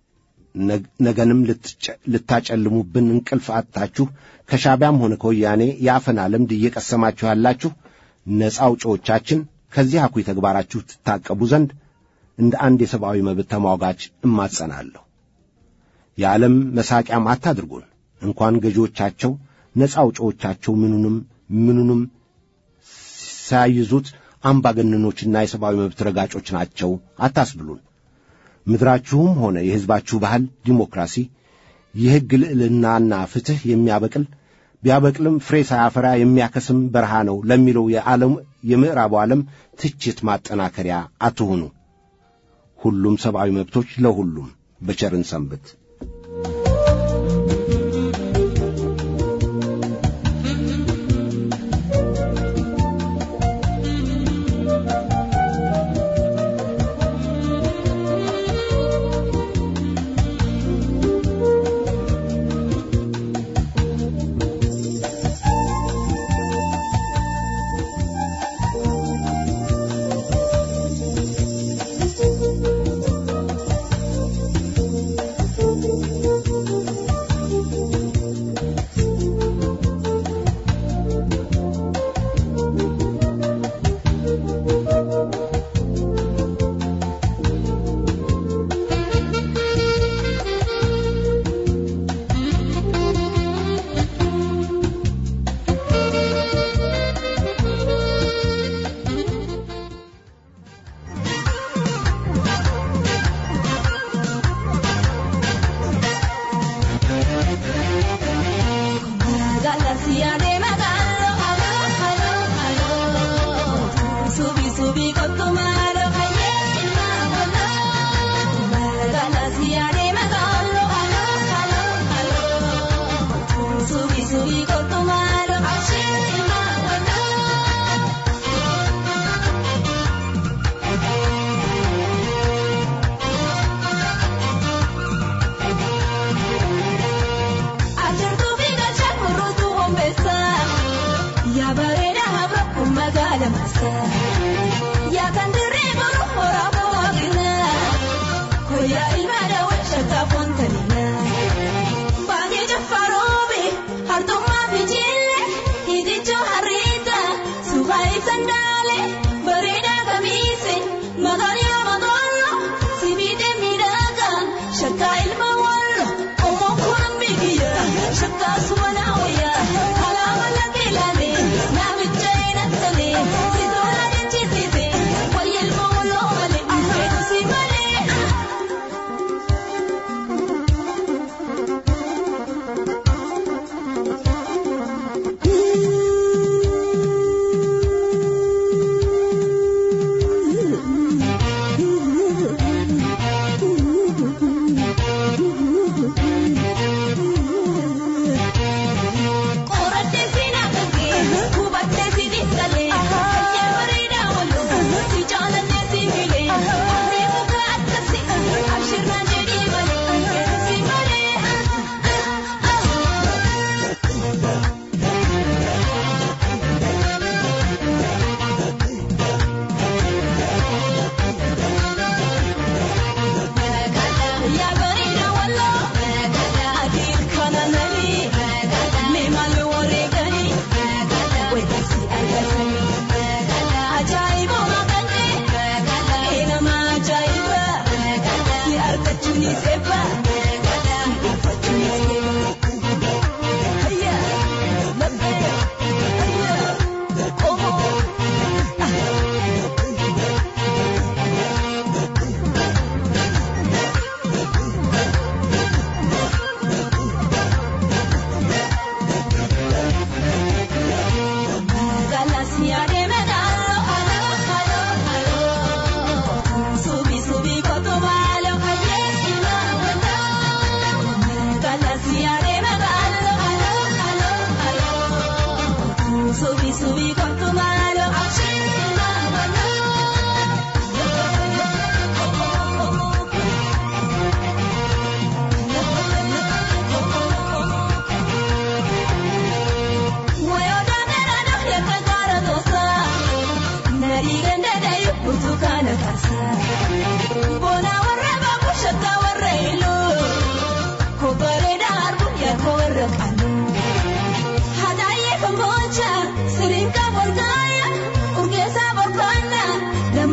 ነገንም ልታጨልሙብን እንቅልፍ አጥታችሁ ከሻዕቢያም ሆነ ከወያኔ የአፈና ልምድ እየቀሰማችሁ ያላችሁ ነፃ አውጪዎቻችን ከዚህ አኩይ ተግባራችሁ ትታቀቡ ዘንድ እንደ አንድ የሰብአዊ መብት ተሟጋች እማጸናለሁ። የዓለም መሳቂያም አታድርጉን። እንኳን ገዢዎቻቸው ነፃ አውጪዎቻቸው ምኑንም ምኑንም ሳይዙት አምባገነኖችና የሰብአዊ መብት ረጋጮች ናቸው አታስብሉን። ምድራችሁም ሆነ የሕዝባችሁ ባህል ዲሞክራሲ፣ የሕግ ልዕልናና ፍትሕ የሚያበቅል ቢያበቅልም ፍሬ ሳያፈራ የሚያከስም በረሃ ነው ለሚለው የዓለም የምዕራቡ ዓለም ትችት ማጠናከሪያ አትሁኑ። ሁሉም ሰብአዊ መብቶች ለሁሉም በቸርን ሰንብት። Ya bareeda habra kun magaala maasa. Yaa kan dirree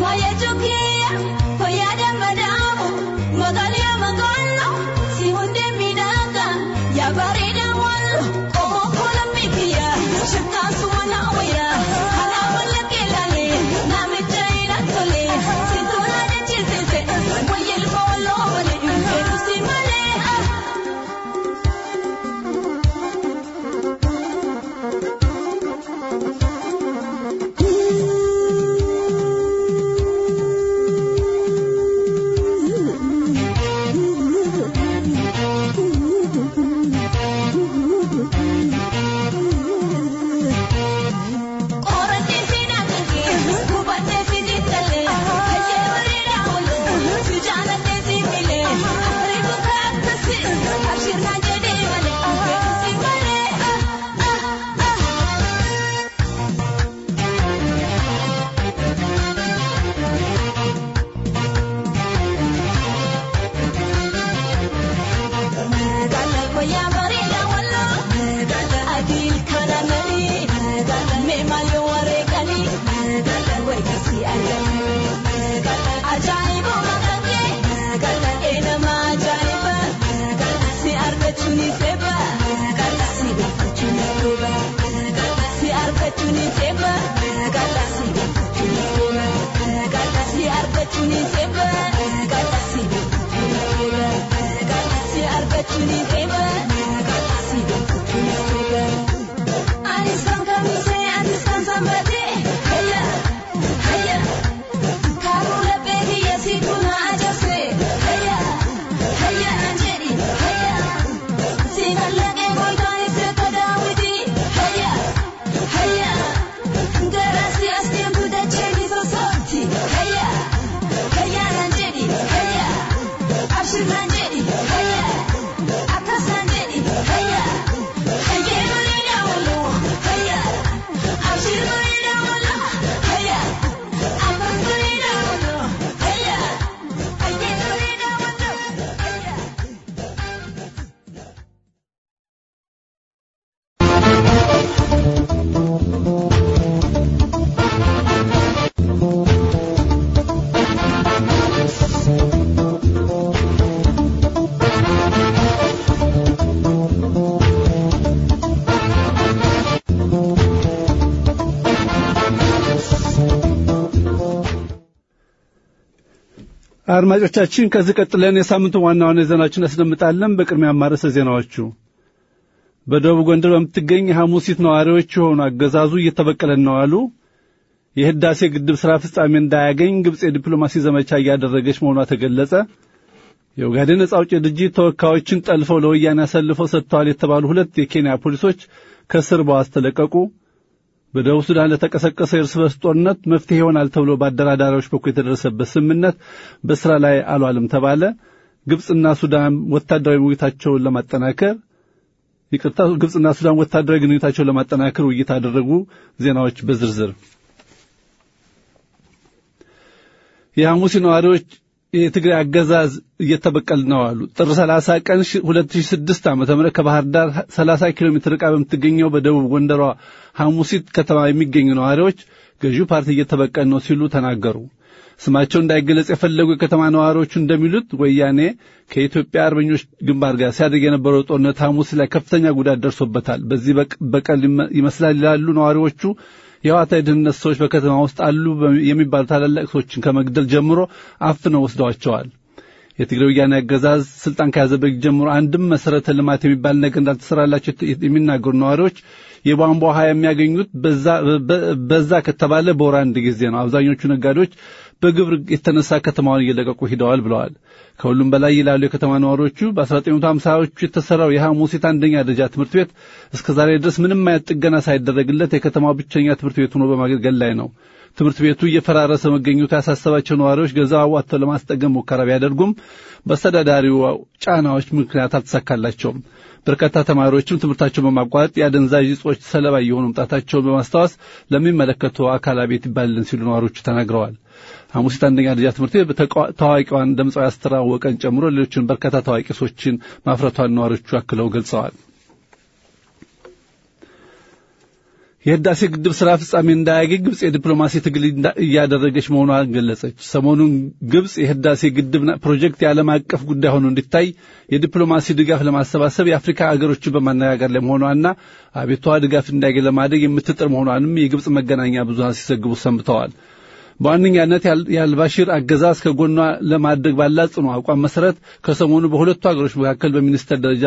አድማጮቻችን ከዚህ ቀጥለን የሳምንቱ ዋና ዋና ዜናዎችን እናስደምጣለን። በቅድሚያ ማረሰ ዜናዎቹ በደቡብ ጎንደር በምትገኝ ሐሙሲት ነዋሪዎች የሆኑ አገዛዙ እየተበቀለን ነው አሉ። የህዳሴ ግድብ ሥራ ፍጻሜ እንዳያገኝ ግብፅ የዲፕሎማሲ ዘመቻ እያደረገች መሆኗ ተገለጸ። የኦጋዴን ነጻ አውጪ ድርጅት ተወካዮችን ጠልፈው ለወያኔ አሳልፈው ሰጥተዋል የተባሉ ሁለት የኬንያ ፖሊሶች ከእስር በዋስ ተለቀቁ። በደቡብ ሱዳን ለተቀሰቀሰው የእርስ በርስ ጦርነት መፍትሄ ይሆናል ተብሎ በአደራዳሪዎች በኩል የተደረሰበት ስምምነት በስራ ላይ አልዋልም ተባለ። ግብፅና ሱዳን ወታደራዊ ውይይታቸውን ለማጠናከር ይቅርታ፣ ግብፅና ሱዳን ወታደራዊ ግንኙነታቸውን ለማጠናከር ውይይት አደረጉ። ዜናዎች በዝርዝር የሐሙሲ ነዋሪዎች የትግራይ አገዛዝ እየተበቀል ነው አሉ። ጥር 30 ቀን 2006 ዓ.ም ከባህር ዳር 30 ኪሎ ሜትር ርቃ በምትገኘው በደቡብ ጎንደሯ ሐሙሲት ከተማ የሚገኙ ነዋሪዎች ገዢው ፓርቲ እየተበቀል ነው ሲሉ ተናገሩ። ስማቸው እንዳይገለጽ የፈለጉ የከተማ ነዋሪዎቹ እንደሚሉት ወያኔ ከኢትዮጵያ አርበኞች ግንባር ጋር ሲያደርግ የነበረው ጦርነት ሐሙስ ላይ ከፍተኛ ጉዳት ደርሶበታል። በዚህ በቀል ይመስላል ይላሉ ነዋሪዎቹ። የህዋት የደህንነት ሰዎች በከተማ ውስጥ አሉ የሚባሉ ታላላቅ ሰዎችን ከመግደል ጀምሮ አፍነው ወስደዋቸዋል። የትግራይ ወያኔ አገዛዝ ስልጣን ከያዘበት ጀምሮ አንድም መሰረተ ልማት የሚባል ነገር እንዳልተሰራላቸው የሚናገሩ ነዋሪዎች የቧንቧ ውሃ የሚያገኙት በዛ ከተባለ በወር አንድ ጊዜ ነው። አብዛኞቹ ነጋዴዎች በግብር የተነሳ ከተማዋን እየለቀቁ ሂደዋል ብለዋል። ከሁሉም በላይ ይላሉ የከተማ ነዋሪዎቹ በ1950ዎቹ የተሰራው የሐሙሲት አንደኛ ደረጃ ትምህርት ቤት እስከ ዛሬ ድረስ ምንም አይነት ጥገና ሳይደረግለት የከተማው ብቸኛ ትምህርት ቤት ሆኖ በማገልገል ላይ ነው። ትምህርት ቤቱ እየፈራረሰ መገኘቱ ያሳሰባቸው ነዋሪዎች ገንዘብ አዋጥተው ለማስጠገም ሙከራ ቢያደርጉም በአስተዳዳሪው ጫናዎች ምክንያት አልተሳካላቸውም። በርካታ ተማሪዎችም ትምህርታቸውን በማቋረጥ የአደንዛዥ እጾች ሰለባ እየሆኑ መምጣታቸውን በማስታወስ ለሚመለከተው አካል አቤት ይባልልን ሲሉ ነዋሪዎቹ ተናግረዋል። ሐሙሲት አንደኛ ደረጃ ትምህርት ቤት ታዋቂዋን ድምፃዊ አስተር አወቀን ጨምሮ ሌሎችን በርካታ ታዋቂ ሰዎችን ማፍረቷን ነዋሪዎቹ አክለው ገልጸዋል። የህዳሴ ግድብ ስራ ፍጻሜ እንዳያገኝ ግብጽ የዲፕሎማሲ ትግል እያደረገች መሆኗን ገለጸች። ሰሞኑን ግብጽ የህዳሴ ግድብ ፕሮጀክት የዓለም አቀፍ ጉዳይ ሆኖ እንዲታይ የዲፕሎማሲ ድጋፍ ለማሰባሰብ የአፍሪካ አገሮችን በማነጋገር ላይ መሆኗና አቤቷ ድጋፍ እንዳያገኝ ለማድረግ የምትጥር መሆኗንም የግብጽ መገናኛ ብዙሃን ሲዘግቡ ሰንብተዋል። በዋነኛነት የአልባሺር አገዛዝ ከጎኗ ለማድረግ ባላት ጽኑ አቋም መሰረት ከሰሞኑ በሁለቱ ሀገሮች መካከል በሚኒስተር ደረጃ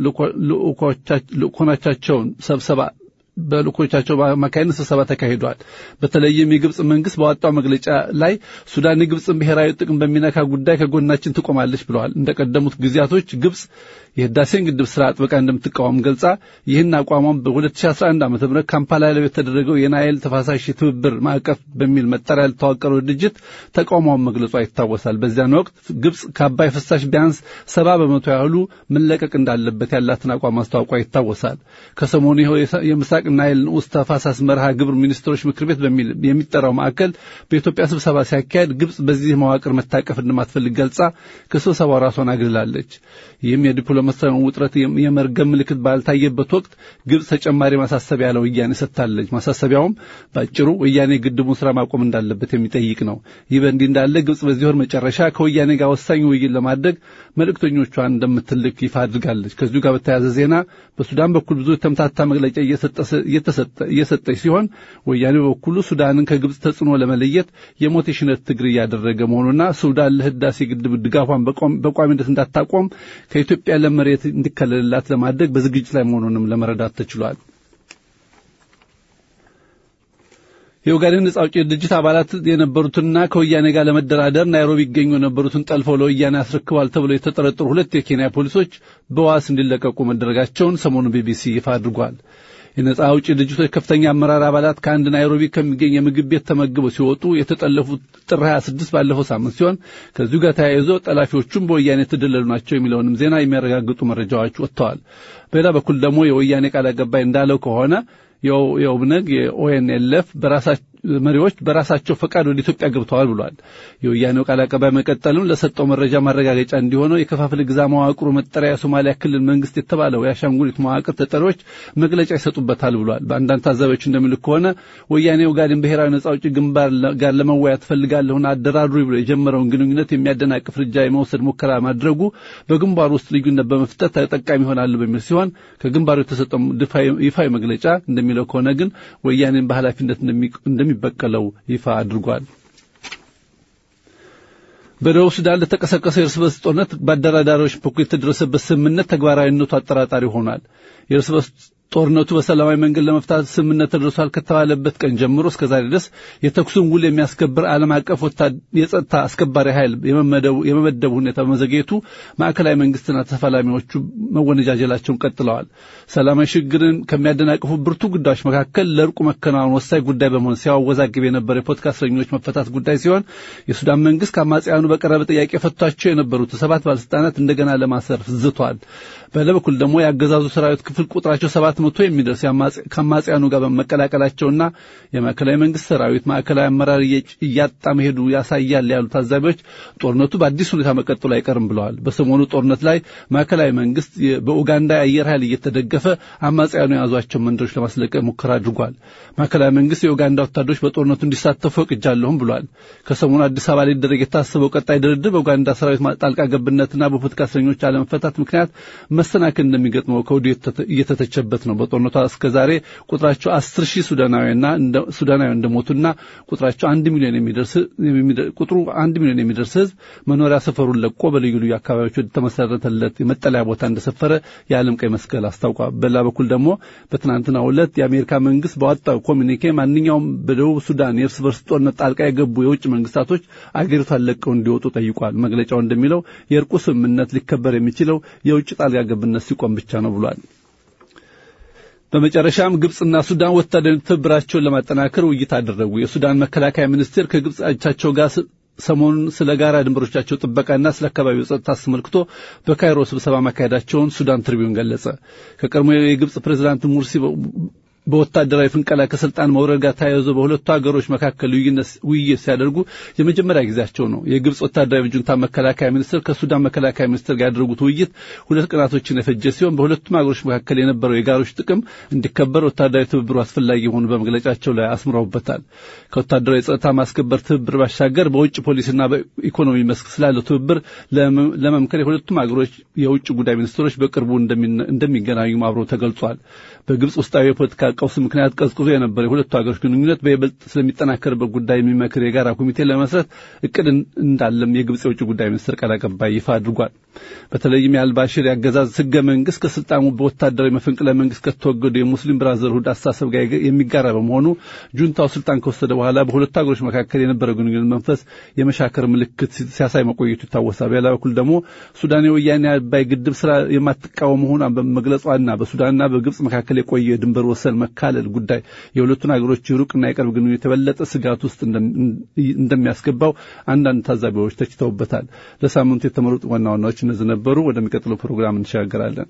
ልኡኮቻቸውን ሰብሰባ በልኮቻቸው አማካይነት ስብሰባ ተካሂዷል። በተለይም የግብጽ መንግስት ባወጣው መግለጫ ላይ ሱዳን የግብጽን ብሔራዊ ጥቅም በሚነካ ጉዳይ ከጎናችን ትቆማለች ብለዋል። እንደቀደሙት ጊዜያቶች ግብጽ የህዳሴን ግድብ ስራ አጥብቃ እንደምትቃወም ገልጻ ይህን አቋሟን በ2011 ዓ ም ካምፓላ ላይ በተደረገው የናይል ተፋሳሽ ትብብር ማዕቀፍ በሚል መጠሪያ ለተዋቀረው ድርጅት ተቃውሟን መግለጿ ይታወሳል። በዚያን ወቅት ግብጽ ከአባይ ፍሳሽ ቢያንስ ሰባ በመቶ ያህሉ መለቀቅ እንዳለበት ያላትን አቋም ማስታወቋ ይታወሳል። ከሰሞኑ ይኸው የምስራቅ ናይል ንዑስ ተፋሳስ መርሃ ግብር ሚኒስትሮች ምክር ቤት በሚል የሚጠራው ማዕከል በኢትዮጵያ ስብሰባ ሲያካሄድ ግብጽ በዚህ መዋቅር መታቀፍ እንደማትፈልግ ገልጻ ከስብሰባው ራሷን አግልላለች። ይህም የዲፕሎማሲያዊውን ውጥረት የመርገም ምልክት ባልታየበት ወቅት ግብጽ ተጨማሪ ማሳሰቢያ ለወያኔ ሰጥታለች። ማሳሰቢያውም በአጭሩ ወያኔ ግድቡን ስራ ማቆም እንዳለበት የሚጠይቅ ነው። ይህ በእንዲህ እንዳለ ግብጽ በዚህ ወር መጨረሻ ከወያኔ ጋር ወሳኝ ውይይት ለማድረግ መልእክተኞቿን እንደምትልክ ይፋ አድርጋለች። ከዚሁ ጋር በተያያዘ ዜና በሱዳን በኩል ብዙ የተምታታ መግለጫ እየሰጠች ሲሆን ወያኔ በበኩሉ ሱዳንን ከግብጽ ተጽዕኖ ለመለየት የሞት የሽነት ትግል እያደረገ መሆኑና ሱዳን ለህዳሴ ግድብ ድጋፏን በቋሚነት እንዳታቆም ከኢትዮጵያ ለም መሬት እንዲከለልላት ለማድረግ በዝግጅት ላይ መሆኑንም ለመረዳት ተችሏል። የኦጋዴን ነጻ አውጪ ድርጅት አባላት የነበሩትና ከወያኔ ጋር ለመደራደር ናይሮቢ ይገኙ የነበሩትን ጠልፈው ለወያኔ አስረክቧል ተብለው የተጠረጠሩ ሁለት የኬንያ ፖሊሶች በዋስ እንዲለቀቁ መደረጋቸውን ሰሞኑን ቢቢሲ ይፋ አድርጓል። የነጻ አውጪ ድርጅቶች ከፍተኛ አመራር አባላት ከአንድ ናይሮቢ ከሚገኝ የምግብ ቤት ተመግበው ሲወጡ የተጠለፉት ጥር 26 ባለፈው ሳምንት ሲሆን ከዚሁ ጋር ተያይዞ ጠላፊዎቹም በወያኔ የተደለሉ ናቸው የሚለውንም ዜና የሚያረጋግጡ መረጃዎች ወጥተዋል። በሌላ በኩል ደግሞ የወያኔ ቃል አቀባይ እንዳለው ከሆነ የኦብነግ የኦኤንኤልኤፍ መሪዎች በራሳቸው ፈቃድ ወደ ኢትዮጵያ ገብተዋል ብሏል። የወያኔው ቃል አቀባይ መቀጠልም ለሰጠው መረጃ ማረጋገጫ እንዲሆነው የከፋፍለ ግዛ መዋቅሩ መጠሪያ የሶማሊያ ክልል መንግስት የተባለው የአሻንጉሊት መዋቅር ተጠሪዎች መግለጫ ይሰጡበታል ብሏል። በአንዳንድ ታዛቢዎች እንደሚልክ ከሆነ ወያኔ ኦጋዴን ብሔራዊ ነጻ አውጪ ግንባር ጋር ለመወያየት ፈልጋለሁና አደራድሩ ብሎ የጀመረውን ግንኙነት የሚያደናቅፍ እርምጃ የመውሰድ ሙከራ ማድረጉ በግንባሩ ውስጥ ልዩነት በመፍጠር ተጠቃሚ ይሆናሉ በሚል ሲሆን ከግንባሩ የተሰጠው ይፋዊ መግለጫ እንደሚለው ከሆነ ግን ወያኔን በኃላፊነት እንደሚበቀለው ይፋ አድርጓል። በደቡብ ሱዳን ለተቀሰቀሰው የእርስ በርስ ጦርነት በአደራዳሪዎች በኩል የተደረሰበት ስምምነት ተግባራዊነቱ አጠራጣሪ ሆኗል። የእርስ በርስ ጦርነቱ በሰላማዊ መንገድ ለመፍታት ስምምነት ተደርሷል ከተባለበት ቀን ጀምሮ እስከ ዛሬ ድረስ የተኩሱን ውል የሚያስከብር ዓለም አቀፍ የጸጥታ አስከባሪ ኃይል የመመደቡ ሁኔታ በመዘግየቱ ማዕከላዊ መንግስትና ተፋላሚዎቹ መወነጃጀላቸውን ቀጥለዋል። ሰላማዊ ሽግግርን ከሚያደናቅፉ ብርቱ ጉዳዮች መካከል ለእርቁ መከናወን ወሳኝ ጉዳይ በመሆን ሲያወዛግብ የነበረ የፖለቲካ እስረኞች መፈታት ጉዳይ ሲሆን የሱዳን መንግስት ከአማጽያኑ በቀረበ ጥያቄ ፈቷቸው የነበሩት ሰባት ባለስልጣናት እንደገና ለማሰር ዝቷል። በሌላ በኩል ደግሞ የአገዛዙ ሰራዊት ክፍል ቁጥራቸው ሰባት መቶ የሚደርስ ከአማጽያኑ ጋር በመቀላቀላቸውና የማዕከላዊ መንግስት ሰራዊት ማዕከላዊ አመራር እያጣ መሄዱ ያሳያል ያሉ ታዛቢዎች ጦርነቱ በአዲስ ሁኔታ መቀጠሉ አይቀርም ብለዋል። በሰሞኑ ጦርነት ላይ ማዕከላዊ መንግስት በኡጋንዳ የአየር ኃይል እየተደገፈ አማጽያኑ የያዟቸው መንደሮች ለማስለቀቅ ሙከራ አድርጓል። ማዕከላዊ መንግስት የኡጋንዳ ወታደሮች በጦርነቱ እንዲሳተፉ ፈቅጃለሁም ብሏል። ከሰሞኑ አዲስ አበባ ሊደረግ የታሰበው ቀጣይ ድርድር በኡጋንዳ ሰራዊት ጣልቃ ገብነትና በፖለቲካ እስረኞች አለመፈታት ምክንያት መሰናክል እንደሚገጥመው ከወዲሁ እየተተቸበት ነው። በጦርነቱ እስከ ዛሬ ቁጥራቸው አስር ሺህ ሱዳናዊና ሱዳናዊ እንደሞቱና ቁጥራቸው አንድ ሚሊዮን የሚደርስ ቁጥሩ አንድ ሚሊዮን የሚደርስ ህዝብ መኖሪያ ሰፈሩን ለቆ በልዩ ልዩ አካባቢዎች ወደ ተመሰረተለት የመጠለያ ቦታ እንደሰፈረ የዓለም ቀይ መስቀል አስታውቋል። በሌላ በኩል ደግሞ በትናንትናው ዕለት የአሜሪካ መንግስት ባወጣው ኮሚኒኬ ማንኛውም በደቡብ ሱዳን የእርስ በርስ ጦርነት ጣልቃ የገቡ የውጭ መንግስታቶች አገሪቷን ለቀው እንዲወጡ ጠይቋል። መግለጫው እንደሚለው የእርቁ ስምምነት ሊከበር የሚችለው የውጭ ጣልቃ ገብነት ሲቆም ብቻ ነው ብሏል። በመጨረሻም ግብጽና ሱዳን ወታደራዊ ትብብራቸውን ለማጠናከር ውይይት አደረጉ። የሱዳን መከላከያ ሚኒስቴር ከግብጽ አቻቸው ጋር ሰሞኑን ስለ ጋራ ድንበሮቻቸው ጥበቃና ስለ አካባቢው ጸጥታ አስመልክቶ በካይሮ ስብሰባ ማካሄዳቸውን ሱዳን ትሪቢዩን ገለጸ። ከቀድሞ የግብጽ ፕሬዝዳንት ሙርሲ በወታደራዊ ፍንቀላ ከስልጣን መውረድ ጋር ተያይዞ በሁለቱ ሀገሮች መካከል ውይይት ሲያደርጉ የመጀመሪያ ጊዜያቸው ነው። የግብጽ ወታደራዊ ጁንታ መከላከያ ሚኒስትር ከሱዳን መከላከያ ሚኒስትር ጋር ያደረጉት ውይይት ሁለት ቀናቶችን የፈጀ ሲሆን በሁለቱም ሀገሮች መካከል የነበረው የጋሮች ጥቅም እንዲከበር ወታደራዊ ትብብሩ አስፈላጊ መሆኑ በመግለጫቸው ላይ አስምረውበታል። ከወታደራዊ ጸጥታ ማስከበር ትብብር ባሻገር በውጭ ፖሊሲና በኢኮኖሚ መስክ ስላለው ትብብር ለመምከር የሁለቱም ሀገሮች የውጭ ጉዳይ ሚኒስትሮች በቅርቡ እንደሚገናኙም አብሮ ተገልጿል። በግብጽ ውስጣዊ የፖለቲካ ቀውስ ምክንያት ቀዝቅዞ የነበረ የሁለቱ ሀገሮች ግንኙነት በይበልጥ ስለሚጠናከርበት ጉዳይ የሚመክር የጋራ ኮሚቴ ለመስረት እቅድ እንዳለም የግብጽ የውጭ ጉዳይ ሚኒስትር ቃል አቀባይ ይፋ አድርጓል። በተለይም የአልባሽር የአገዛዝ ህገ መንግስት ከስልጣኑ በወታደራዊ መፈንቅለ መንግስት ከተወገዱ የሙስሊም ብራዘርሁድ አስተሳሰብ ጋር የሚጋራ በመሆኑ ጁንታው ስልጣን ከወሰደ በኋላ በሁለቱ ሀገሮች መካከል የነበረው ግንኙነት መንፈስ የመሻከር ምልክት ሲያሳይ መቆየቱ ይታወሳል። በሌላ በኩል ደግሞ ሱዳን የወያኔ አባይ ግድብ ስራ የማትቃወም መሆኗን በመግለጿና በሱዳንና በግብጽ መካከል የቆየ የድንበር ወሰን መካለል ጉዳይ የሁለቱን ሀገሮች ሩቅና የቅርብ ግንኙነት የበለጠ ስጋት ውስጥ እንደሚያስገባው አንዳንድ ታዛቢዎች ተችተውበታል። ለሳምንቱ የተመረጡ ዋና ዋናዎች እነዚህ ነበሩ። ወደሚቀጥለው ፕሮግራም እንሸጋገራለን።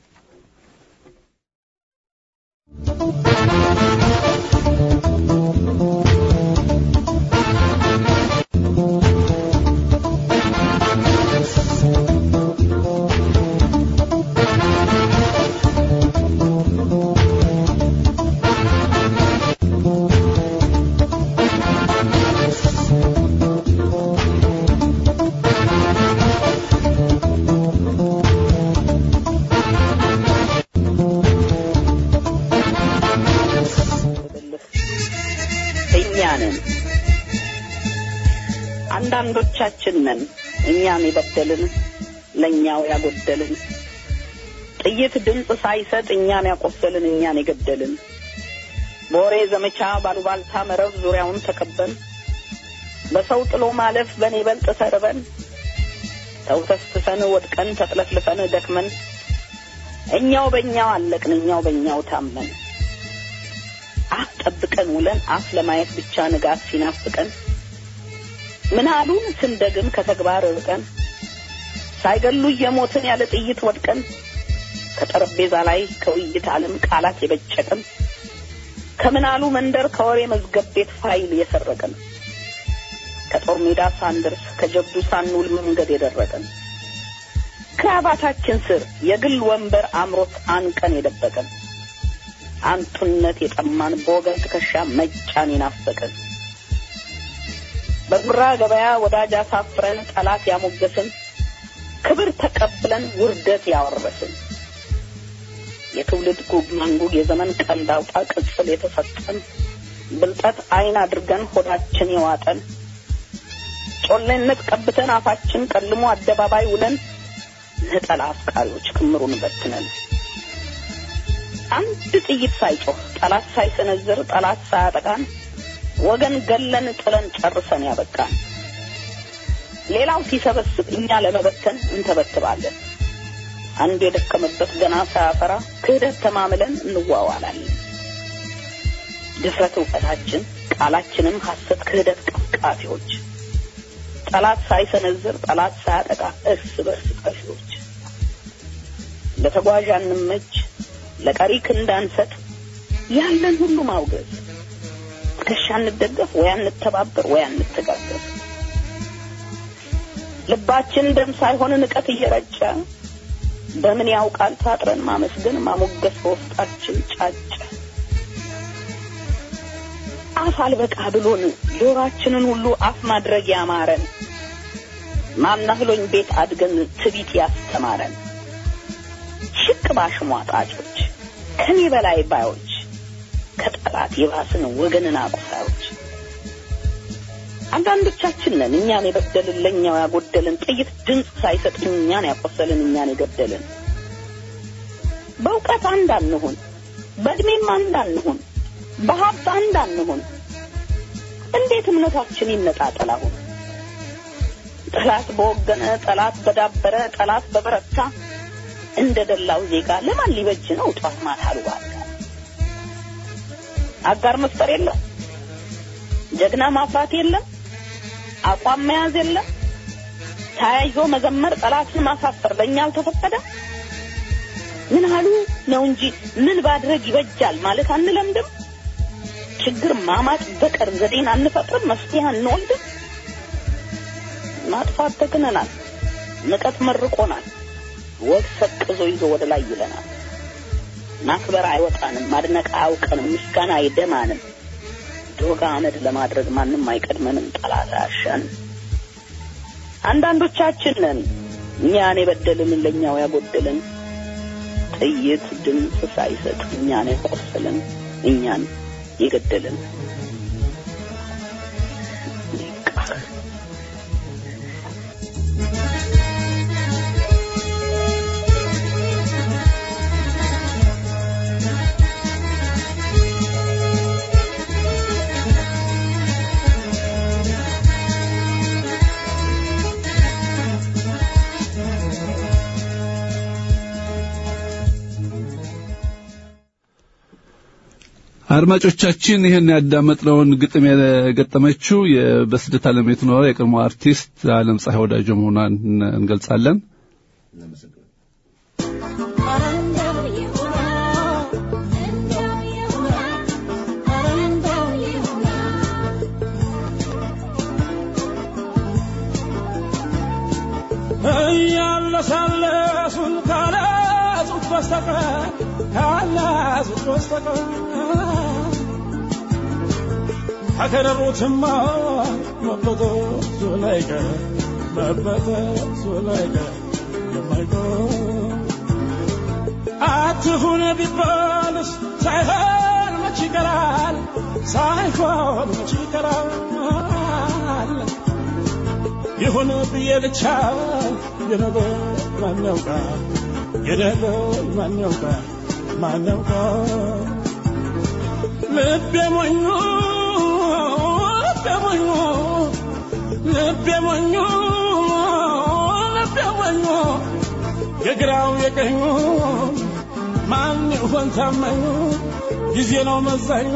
አንዳንዶቻችን ነን እኛን የበደልን ለእኛው ያጎደልን ጥይት ድምፅ ሳይሰጥ እኛን ያቆሰልን እኛን የገደልን በወሬ ዘመቻ ባሉባልታ መረብ ዙሪያውን ተከበን በሰው ጥሎ ማለፍ በኔ በልጥ ተርበን ተውተስትሰን ወድቀን ተጥለፍልፈን ደክመን እኛው በእኛው አለቅን እኛው በእኛው ታመን አፍ ጠብቀን ውለን አፍ ለማየት ብቻ ንጋት ሲናፍቀን ምን አሉን ስንደግም ከተግባር ርቀን ሳይገሉ እየሞትን ያለ ጥይት ወድቀን ከጠረጴዛ ላይ ከውይይት ዓለም ቃላት የበጨቅን ከምናሉ መንደር ከወሬ መዝገብ ቤት ፋይል የሰረቀን ከጦር ሜዳ ሳንደርስ ከጀብዱ ሳንውል መንገድ የደረቀን ክራባታችን ስር የግል ወንበር አምሮት አንቀን የደበቀን አንቱነት የጠማን በወገን ትከሻ መጫን የናፈቀን በጉራ ገበያ ወዳጅ አሳፍረን ጠላት ያሞገስን ክብር ተቀብለን ውርደት ያወረስን የትውልድ ጉግ ማንጉግ የዘመን ቀልድ አውጣ ቅጽል የተሰጠን ብልጠት አይን አድርገን ሆዳችን የዋጠን ጮሌነት ቀብተን አፋችን ቀልሞ አደባባይ ውለን ነጠላ አፍቃሪዎች ክምሩን በትነን አንድ ጥይት ሳይጮህ ጠላት ሳይሰነዝር ጠላት ሳያጠቃን ወገን ገለን ጥለን ጨርሰን ያበቃን ሌላው ሲሰበስብ እኛ ለመበተን እንተበትባለን አንድ የደከመበት ገና ሳያፈራ ክህደት ተማምለን እንዋዋላለን ድፍረት እውቀታችን ቃላችንም ሐሰት ክህደት ቀፍቃፊዎች ጠላት ሳይሰነዝር ጠላት ሳያጠቃ እርስ በርስ ጠፊዎች ለተጓዥ አንመች ለቀሪ ክንዳንሰጥ ያለን ሁሉ ማውገዝ ትከሻ እንደገፍ ወይ አንተባበር ወይ አንተጋገዝ ልባችን ደም ሳይሆን ንቀት እየረጨ በምን ያውቃል ታጥረን ማመስገን ማሞገስ በውስጣችን ጫጨ አፍ አልበቃ ብሎን ጆሯችንን ሁሉ አፍ ማድረግ ያማረን ማናህሎኝ ቤት አድገን ትቢት ያስተማረን ሽቅ ባሽሟጣጮች ከኔ በላይ ባዮች ከጠላት የባስን ወገንን አቁሳዮች አንዳንዶቻችን ነን እኛን የበደልን ለእኛው ያጎደልን ጥይት ድምፅ ሳይሰጥ እኛን ያቆሰልን እኛን የገደልን በእውቀት አንድ አንሁን በእድሜም አንድ አንሁን በሀብት አንድ አንሁን እንዴት እምነታችን ይነጣጠል አሁን ጠላት በወገነ ጠላት በዳበረ ጠላት በበረታ እንደ ደላው ዜጋ ለማን ሊበጅ ነው ጧት ማታ አሉባልታ አጋር መፍጠር የለም ጀግና ማፍራት የለም አቋም መያዝ የለም ተያይዞ መዘመር ጠላትን ማሳፈር ለእኛ አልተፈቀደ ምን አሉ ነው እንጂ ምን ባድረግ ይበጃል ማለት አንለምድም። ችግር ማማጥ በቀር ዘዴን አንፈጥርም፣ መፍትሄ አንወልድም። ማጥፋት ተክነናል፣ ንቀት መርቆናል፣ ወግ ሰቅዞ ይዞ ወደ ላይ ይለናል። ማክበር አይወጣንም፣ ማድነቅ አያውቀንም፣ ምስጋና አይደማንም። ዶግ አመድ ለማድረግ ማንም አይቀድመንም፣ ጠላት አያሻንም። አንዳንዶቻችን ነን እኛን የበደልን ለእኛው ያጎደልን ጥይት ድምፅ ሳይሰጥ እኛን የቆሰልን እኛን የገደልን አድማጮቻችን ይህን ያዳመጥነውን ግጥም የገጠመችው በስደት ዓለም የትኖረ የቀድሞ አርቲስት አለም ፀሐይ ወዳጆ መሆኗን እንገልጻለን። እያለሳለሱን ካላዙት በስተቀር ካላዙት በስተቀር ከከረሩትማ መበጠሱ ላይቀር መበጠሱ ላይቀር የማይቀር አትሁን ቢባልስ ሳይሆን መች ይቀራል ሳይሆን መች ይቀራል ይሁን ብዬ ብቻ የነገር ማን ያውቃል የነገር ማን ያውቃል ማን ያውቃል ልቤ ሞኞ ልቤ ሞኞ ልቤ ሞኞ ልቤ ሞኞ የግራው የቀኙ ማን ይሆን ታማኙ ጊዜ ነው መዛኙ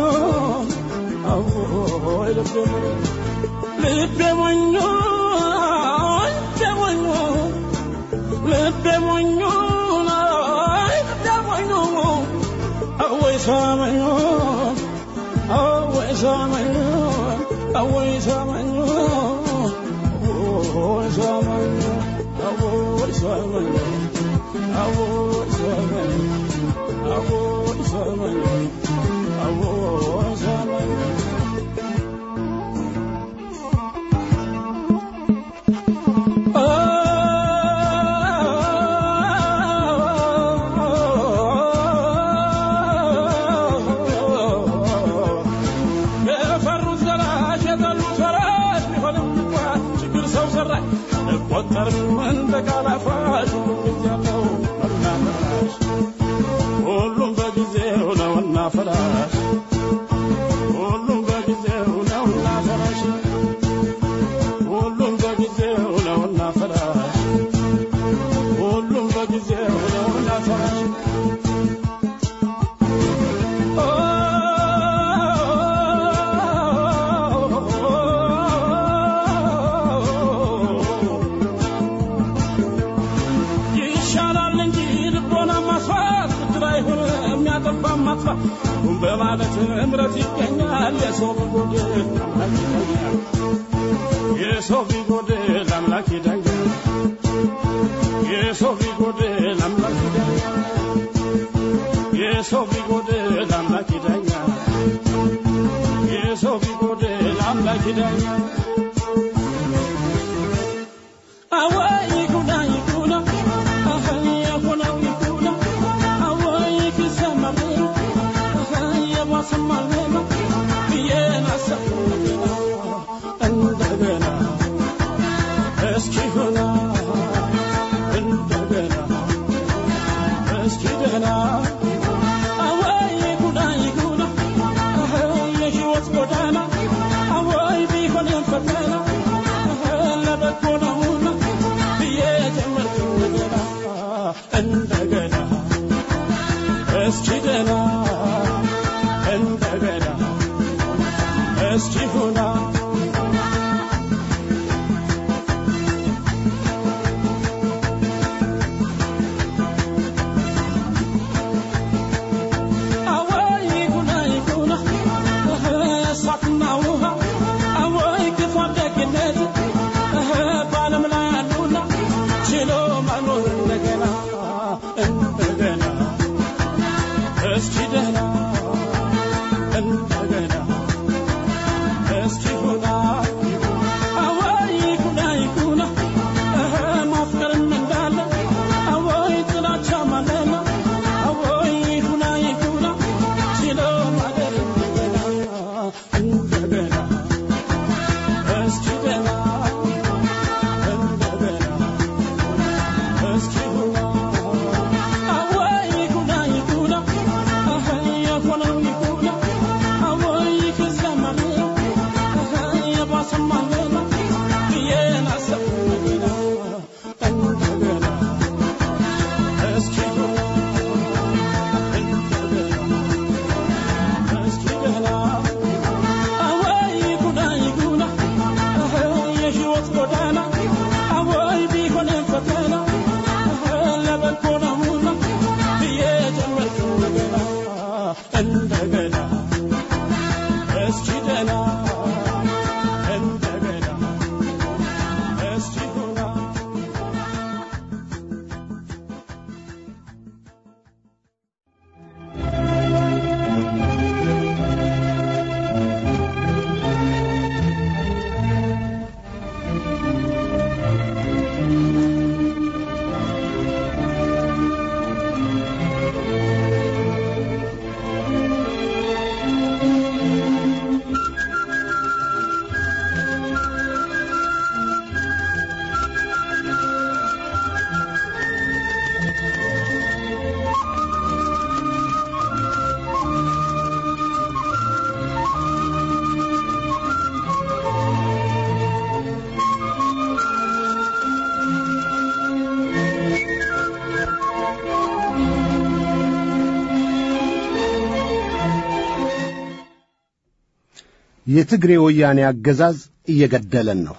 አዎይ ልቤ ሞኞ ልቤ ሞኞ ልቤ ሞኞ ልቤ ሞኞ ልቤ ሞኞ አወይ ሰማኞ አወይ ሰማኞ አወይ ሰማኞ አወይ ሰማኞ አወይ ሰማኞ አወይ ሰማኞ አወይ ሰማኞ አወይ ሰማኞ የፈሩት ዘራሽ የጠሉት ወራሽ ቢሆንም እንኳን ችግር ሰው ሰራሽ እቆጠርም እንደ ቃል አፋሽ ሁሉም ያለው መና ፈራሽ ሁሉም በጊዜው ነውና ፈራሽ ሁሉም በጊዜው ነውና ፈራሽ ሁሉም በጊዜው ነውና ፈራሽ ሁሉም በጊዜው ነውና ፈራሽ ይሻላል እንጂ ልቦና ማስፋት ብድር አይሆን የሚያጠፋ ማጥፋት ሁን በማለት እምረት ይገኛል የሰው ቢጎድል አምላክ ይዳኛል የሰው ቢጎድል አምላክ ይዳኛል የሰው ቢጎድል አምላክ ይዳኛል የሰው ቢጎድል አምላክ ይዳኛል የሰው ቢጎድል አምላክ ይዳኛል አወይ ይኩና ይኩና አኸኝ የሆነው ይኩና አወይ ኪሰማ አኸኝ የባሰማ ሌላ ብዬን አሰብኩና እንደገና እስኪ ሆና እንደገና እስኪ ደህና አወይ ይኩና ይኩና አኸኝ የሕይወት ጎዳና አወይ ቢሆንም ፈተና ለበጎ ነውና ብዬ ጀመርኩ እንደገና እንደገና እስኪ ደህና እንደገና እስኪ ሁና ጎዳና አወይ ቢሆንም ፈተና ለበጎ ነውና ብዬ ጀመርኩ እንደገና እንደገና እስኪ ደህና እንደገና እስኪ ሁና የትግሬ ወያኔ አገዛዝ እየገደለን ነው።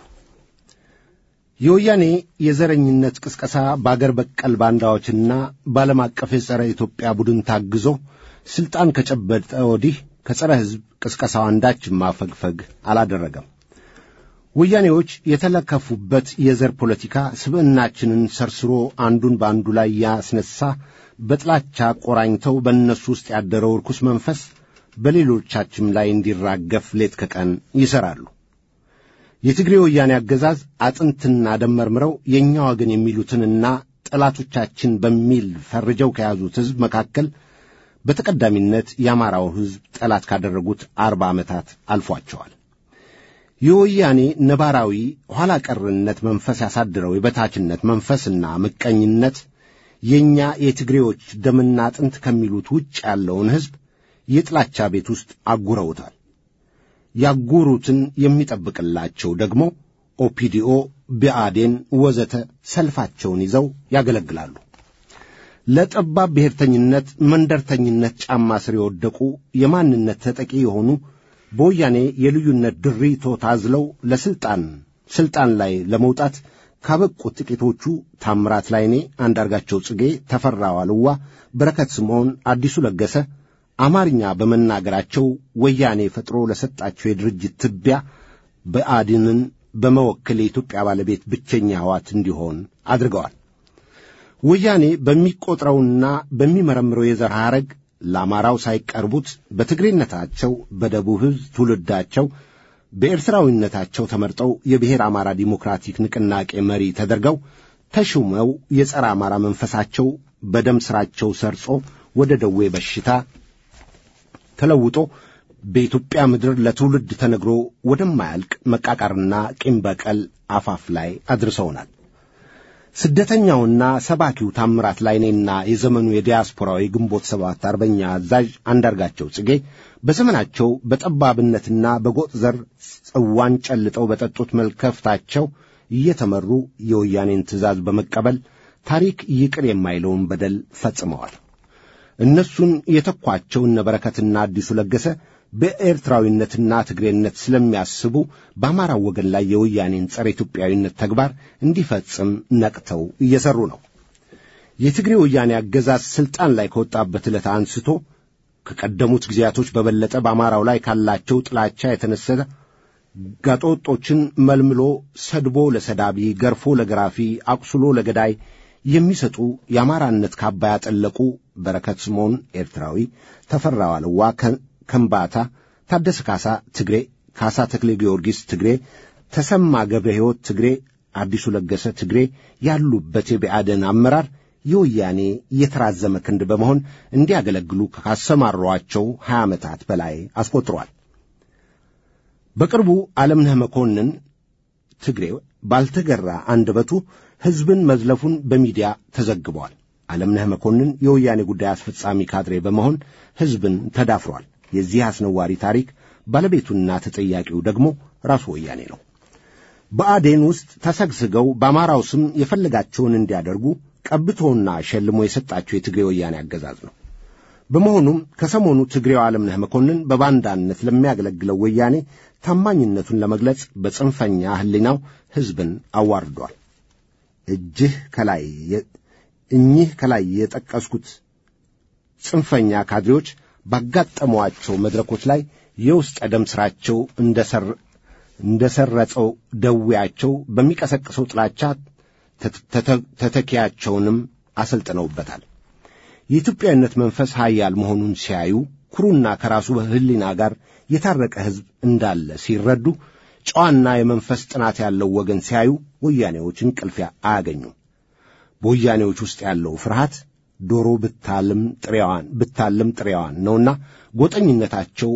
የወያኔ የዘረኝነት ቅስቀሳ በአገር በቀል ባንዳዎችና በዓለም አቀፍ የጸረ ኢትዮጵያ ቡድን ታግዞ ሥልጣን ከጨበጠ ወዲህ ከጸረ ሕዝብ ቅስቀሳው አንዳችም ማፈግፈግ አላደረገም። ወያኔዎች የተለከፉበት የዘር ፖለቲካ ስብዕናችንን ሰርስሮ አንዱን በአንዱ ላይ ያስነሳ በጥላቻ ቆራኝተው በእነሱ ውስጥ ያደረው ርኩስ መንፈስ በሌሎቻችም ላይ እንዲራገፍ ሌት ከቀን ይሠራሉ። የትግሬ ወያኔ አገዛዝ አጥንትና ደም መርምረው የእኛ ወገን የሚሉትንና ጠላቶቻችን በሚል ፈርጀው ከያዙት ሕዝብ መካከል በተቀዳሚነት የአማራው ሕዝብ ጠላት ካደረጉት አርባ ዓመታት አልፏቸዋል። የወያኔ ነባራዊ ኋላ ቀርነት መንፈስ ያሳድረው የበታችነት መንፈስና ምቀኝነት የእኛ የትግሬዎች ደምና አጥንት ከሚሉት ውጭ ያለውን ሕዝብ የጥላቻ ቤት ውስጥ አጉረውታል። ያጉሩትን የሚጠብቅላቸው ደግሞ ኦፒዲኦ፣ ብአዴን ወዘተ ሰልፋቸውን ይዘው ያገለግላሉ። ለጠባብ ብሔርተኝነት፣ መንደርተኝነት ጫማ ስር የወደቁ የማንነት ተጠቂ የሆኑ በወያኔ የልዩነት ድሪቶ ታዝለው ለስልጣን ስልጣን ላይ ለመውጣት ካበቁት ጥቂቶቹ ታምራት ላይኔ፣ አንዳርጋቸው ጽጌ፣ ተፈራ ዋልዋ፣ በረከት ስምዖን፣ አዲሱ ለገሰ አማርኛ በመናገራቸው ወያኔ ፈጥሮ ለሰጣቸው የድርጅት ትቢያ ብአዴንን በመወከል የኢትዮጵያ ባለቤት ብቸኛ ሕዋት እንዲሆን አድርገዋል። ወያኔ በሚቆጥረውና በሚመረምረው የዘር ሐረግ ለአማራው ሳይቀርቡት በትግሬነታቸው፣ በደቡብ ሕዝብ ትውልዳቸው፣ በኤርትራዊነታቸው ተመርጠው የብሔር አማራ ዲሞክራቲክ ንቅናቄ መሪ ተደርገው ተሹመው የጸረ አማራ መንፈሳቸው በደም ሥራቸው ሰርጾ ወደ ደዌ በሽታ ተለውጦ በኢትዮጵያ ምድር ለትውልድ ተነግሮ ወደማያልቅ መቃቃርና ቂም በቀል አፋፍ ላይ አድርሰውናል። ስደተኛውና ሰባኪው ታምራት ላይኔና የዘመኑ የዲያስፖራዊ ግንቦት ሰባት አርበኛ አዛዥ አንዳርጋቸው ጽጌ በዘመናቸው በጠባብነትና በጎጥ ዘር ጽዋን ጨልጠው በጠጡት መልከፍታቸው እየተመሩ የወያኔን ትእዛዝ በመቀበል ታሪክ ይቅር የማይለውን በደል ፈጽመዋል። እነሱን የተኳቸው እነ በረከትና አዲሱ ለገሰ በኤርትራዊነትና ትግሬነት ስለሚያስቡ በአማራው ወገን ላይ የወያኔን ጸረ ኢትዮጵያዊነት ተግባር እንዲፈጽም ነቅተው እየሰሩ ነው። የትግሬ ወያኔ አገዛዝ ስልጣን ላይ ከወጣበት ዕለት አንስቶ ከቀደሙት ጊዜያቶች በበለጠ በአማራው ላይ ካላቸው ጥላቻ የተነሰ ጋጦጦችን መልምሎ ሰድቦ ለሰዳቢ፣ ገርፎ ለገራፊ፣ አቁስሎ ለገዳይ የሚሰጡ የአማራነት ካባ ያጠለቁ በረከት ስምዖን ኤርትራዊ፣ ተፈራ ዋልዋ ከምባታ፣ ታደሰ ካሳ ትግሬ፣ ካሳ ተክሌ ጊዮርጊስ ትግሬ፣ ተሰማ ገብረ ሕይወት ትግሬ፣ አዲሱ ለገሰ ትግሬ ያሉበት የብአዴን አመራር የወያኔ የተራዘመ ክንድ በመሆን እንዲያገለግሉ ካሰማሯቸው ሀያ ዓመታት በላይ አስቆጥሯል። በቅርቡ ዓለምነህ መኮንን ትግሬ ባልተገራ አንደበቱ ሕዝብን መዝለፉን በሚዲያ ተዘግቧል። ዓለምነህ መኮንን የወያኔ ጉዳይ አስፈጻሚ ካድሬ በመሆን ሕዝብን ተዳፍሯል። የዚህ አስነዋሪ ታሪክ ባለቤቱና ተጠያቂው ደግሞ ራሱ ወያኔ ነው። በአዴን ውስጥ ተሰግስገው በአማራው ስም የፈለጋቸውን እንዲያደርጉ ቀብቶና ሸልሞ የሰጣቸው የትግሬ ወያኔ አገዛዝ ነው። በመሆኑም ከሰሞኑ ትግሬው ዓለምነህ መኮንን በባንዳነት ለሚያገለግለው ወያኔ ታማኝነቱን ለመግለጽ በጽንፈኛ ሕሊናው ሕዝብን አዋርዷል። እጅህ ከላይ እኚህ ከላይ የጠቀስኩት ጽንፈኛ ካድሬዎች ባጋጠሟቸው መድረኮች ላይ የውስጥ ደም ሥራቸው እንደ ሰረጸው ደዌያቸው በሚቀሰቅሰው ጥላቻ ተተኪያቸውንም አሰልጥነውበታል። የኢትዮጵያዊነት መንፈስ ኃያል መሆኑን ሲያዩ ኩሩና ከራሱ ሕሊና ጋር የታረቀ ሕዝብ እንዳለ ሲረዱ ጨዋና የመንፈስ ጥናት ያለው ወገን ሲያዩ ወያኔዎች እንቅልፊያ አያገኙም። በወያኔዎች ውስጥ ያለው ፍርሃት ዶሮ ብታልም ጥሬዋን ብታልም ጥሬዋን ነውና ጎጠኝነታቸው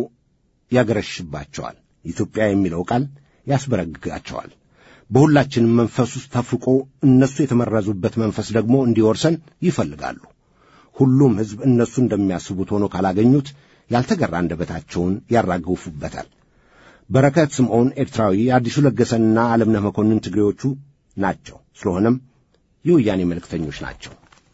ያገረሽባቸዋል። ኢትዮጵያ የሚለው ቃል ያስበረግጋቸዋል። በሁላችንም መንፈስ ውስጥ ተፍቆ እነሱ የተመረዙበት መንፈስ ደግሞ እንዲወርሰን ይፈልጋሉ። ሁሉም ሕዝብ እነሱ እንደሚያስቡት ሆኖ ካላገኙት ያልተገራ አንደበታቸውን ያራግፉበታል። በረከት ስምዖን ኤርትራዊ፣ አዲሱ ለገሰንና ዓለምነህ መኮንን ትግሬዎቹ ናቸው። ስለሆነም የወያኔ መልእክተኞች ናቸው።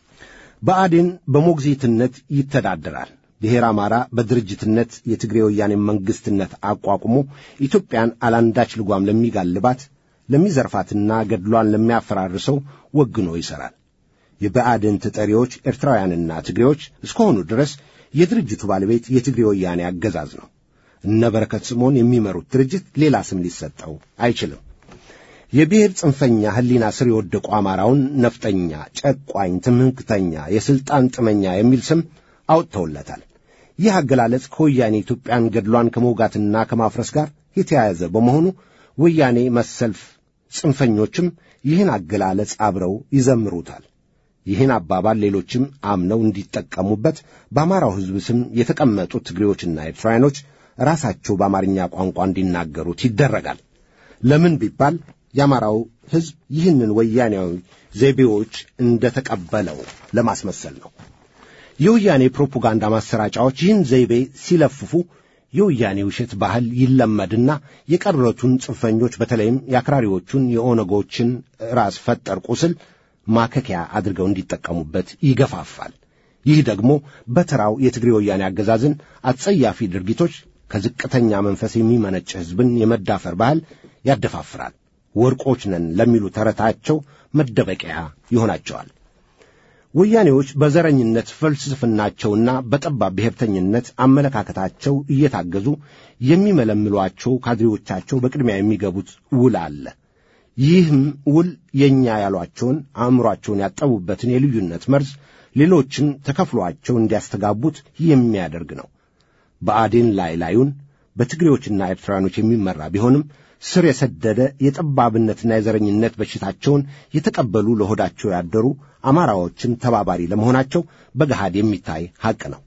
ብአዴን በሞግዚትነት ይተዳደራል። ብሔር አማራ በድርጅትነት የትግሬ ወያኔ መንግሥትነት አቋቁሞ ኢትዮጵያን አላንዳች ልጓም ለሚጋልባት ለሚዘርፋትና ገድሏን ለሚያፈራርሰው ወግኖ ይሠራል። የብአዴን ተጠሪዎች ኤርትራውያንና ትግሬዎች እስከሆኑ ድረስ የድርጅቱ ባለቤት የትግሬ ወያኔ አገዛዝ ነው። እነ በረከት ስምዖን የሚመሩት ድርጅት ሌላ ስም ሊሰጠው አይችልም። የብሔር ጽንፈኛ ሕሊና ስር የወደቁ አማራውን ነፍጠኛ፣ ጨቋኝ፣ ትምክተኛ፣ የሥልጣን ጥመኛ የሚል ስም አውጥተውለታል። ይህ አገላለጽ ከወያኔ ኢትዮጵያን ገድሏን ከመውጋትና ከማፍረስ ጋር የተያያዘ በመሆኑ ወያኔ መሰልፍ ጽንፈኞችም ይህን አገላለጽ አብረው ይዘምሩታል። ይህን አባባል ሌሎችም አምነው እንዲጠቀሙበት በአማራው ሕዝብ ስም የተቀመጡት ትግሬዎችና ኤርትራውያኖች ራሳቸው በአማርኛ ቋንቋ እንዲናገሩት ይደረጋል። ለምን ቢባል የአማራው ሕዝብ ይህንን ወያኔያዊ ዘይቤዎች እንደተቀበለው ለማስመሰል ነው። የወያኔ ፕሮፓጋንዳ ማሰራጫዎች ይህን ዘይቤ ሲለፍፉ የወያኔ ውሸት ባህል ይለመድና የቀረቱን ጽንፈኞች በተለይም የአክራሪዎቹን የኦነጎችን ራስ ፈጠር ቁስል ማከኪያ አድርገው እንዲጠቀሙበት ይገፋፋል። ይህ ደግሞ በተራው የትግሬ ወያኔ አገዛዝን አጸያፊ ድርጊቶች ከዝቅተኛ መንፈስ የሚመነጭ ሕዝብን የመዳፈር ባህል ያደፋፍራል። ወርቆች ነን ለሚሉ ተረታቸው መደበቂያ ይሆናቸዋል። ወያኔዎች በዘረኝነት ፍልስፍናቸውና በጠባብ ብሔርተኝነት አመለካከታቸው እየታገዙ የሚመለምሏቸው ካድሬዎቻቸው በቅድሚያ የሚገቡት ውል አለ። ይህም ውል የእኛ ያሏቸውን አእምሯቸውን ያጠቡበትን የልዩነት መርዝ ሌሎችን ተከፍሏቸው እንዲያስተጋቡት የሚያደርግ ነው። ብአዴን ላይ ላዩን በትግሬዎችና ኤርትራውያኖች የሚመራ ቢሆንም ስር የሰደደ የጠባብነትና የዘረኝነት በሽታቸውን የተቀበሉ ለሆዳቸው ያደሩ አማራዎችን ተባባሪ ለመሆናቸው በገሃድ የሚታይ ሐቅ ነው።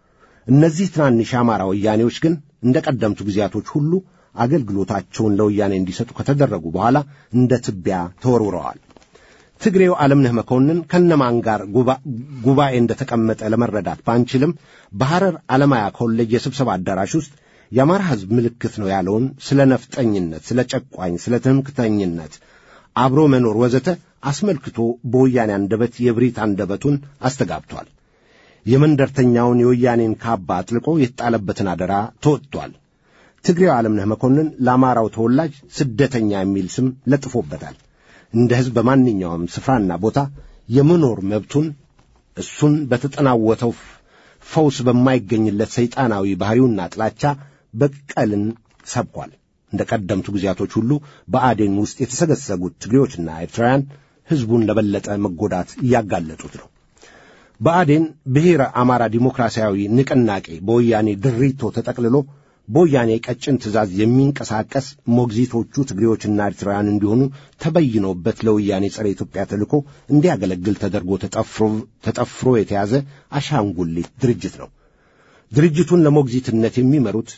እነዚህ ትናንሽ አማራ ወያኔዎች ግን እንደ ቀደምቱ ጊዜያቶች ሁሉ አገልግሎታቸውን ለወያኔ እንዲሰጡ ከተደረጉ በኋላ እንደ ትቢያ ተወርውረዋል። ትግሬው ዓለምነህ መኮንን ከነማን ጋር ጉባኤ እንደተቀመጠ ለመረዳት ባንችልም በሐረር ዓለማያ ኮሌጅ የስብሰባ አዳራሽ ውስጥ የአማራ ሕዝብ ምልክት ነው ያለውን ስለ ነፍጠኝነት፣ ስለ ጨቋኝ፣ ስለ ትምክተኝነት፣ አብሮ መኖር ወዘተ አስመልክቶ በወያኔ አንደበት የብሪት አንደበቱን አስተጋብቷል። የመንደርተኛውን የወያኔን ካባ አጥልቆ የተጣለበትን አደራ ተወጥቷል። ትግሬው ዓለምነህ መኮንን ለአማራው ተወላጅ ስደተኛ የሚል ስም ለጥፎበታል። እንደ ሕዝብ በማንኛውም ስፍራና ቦታ የመኖር መብቱን እሱን በተጠናወተው ፈውስ በማይገኝለት ሰይጣናዊ ባሕሪውና ጥላቻ በቀልን ሰብኳል። እንደ ቀደምቱ ጊዜያቶች ሁሉ በአዴን ውስጥ የተሰገሰጉት ትግሬዎችና ኤርትራውያን ሕዝቡን ለበለጠ መጎዳት እያጋለጡት ነው። በአዴን ብሔረ አማራ ዲሞክራሲያዊ ንቅናቄ በወያኔ ድሪቶ ተጠቅልሎ በወያኔ ቀጭን ትእዛዝ የሚንቀሳቀስ ሞግዚቶቹ ትግሬዎችና ኤርትራውያን እንዲሆኑ ተበይኖበት ለወያኔ ጸረ ኢትዮጵያ ተልእኮ እንዲያገለግል ተደርጎ ተጠፍሮ የተያዘ አሻንጉሊት ድርጅት ነው። ድርጅቱን ለሞግዚትነት የሚመሩት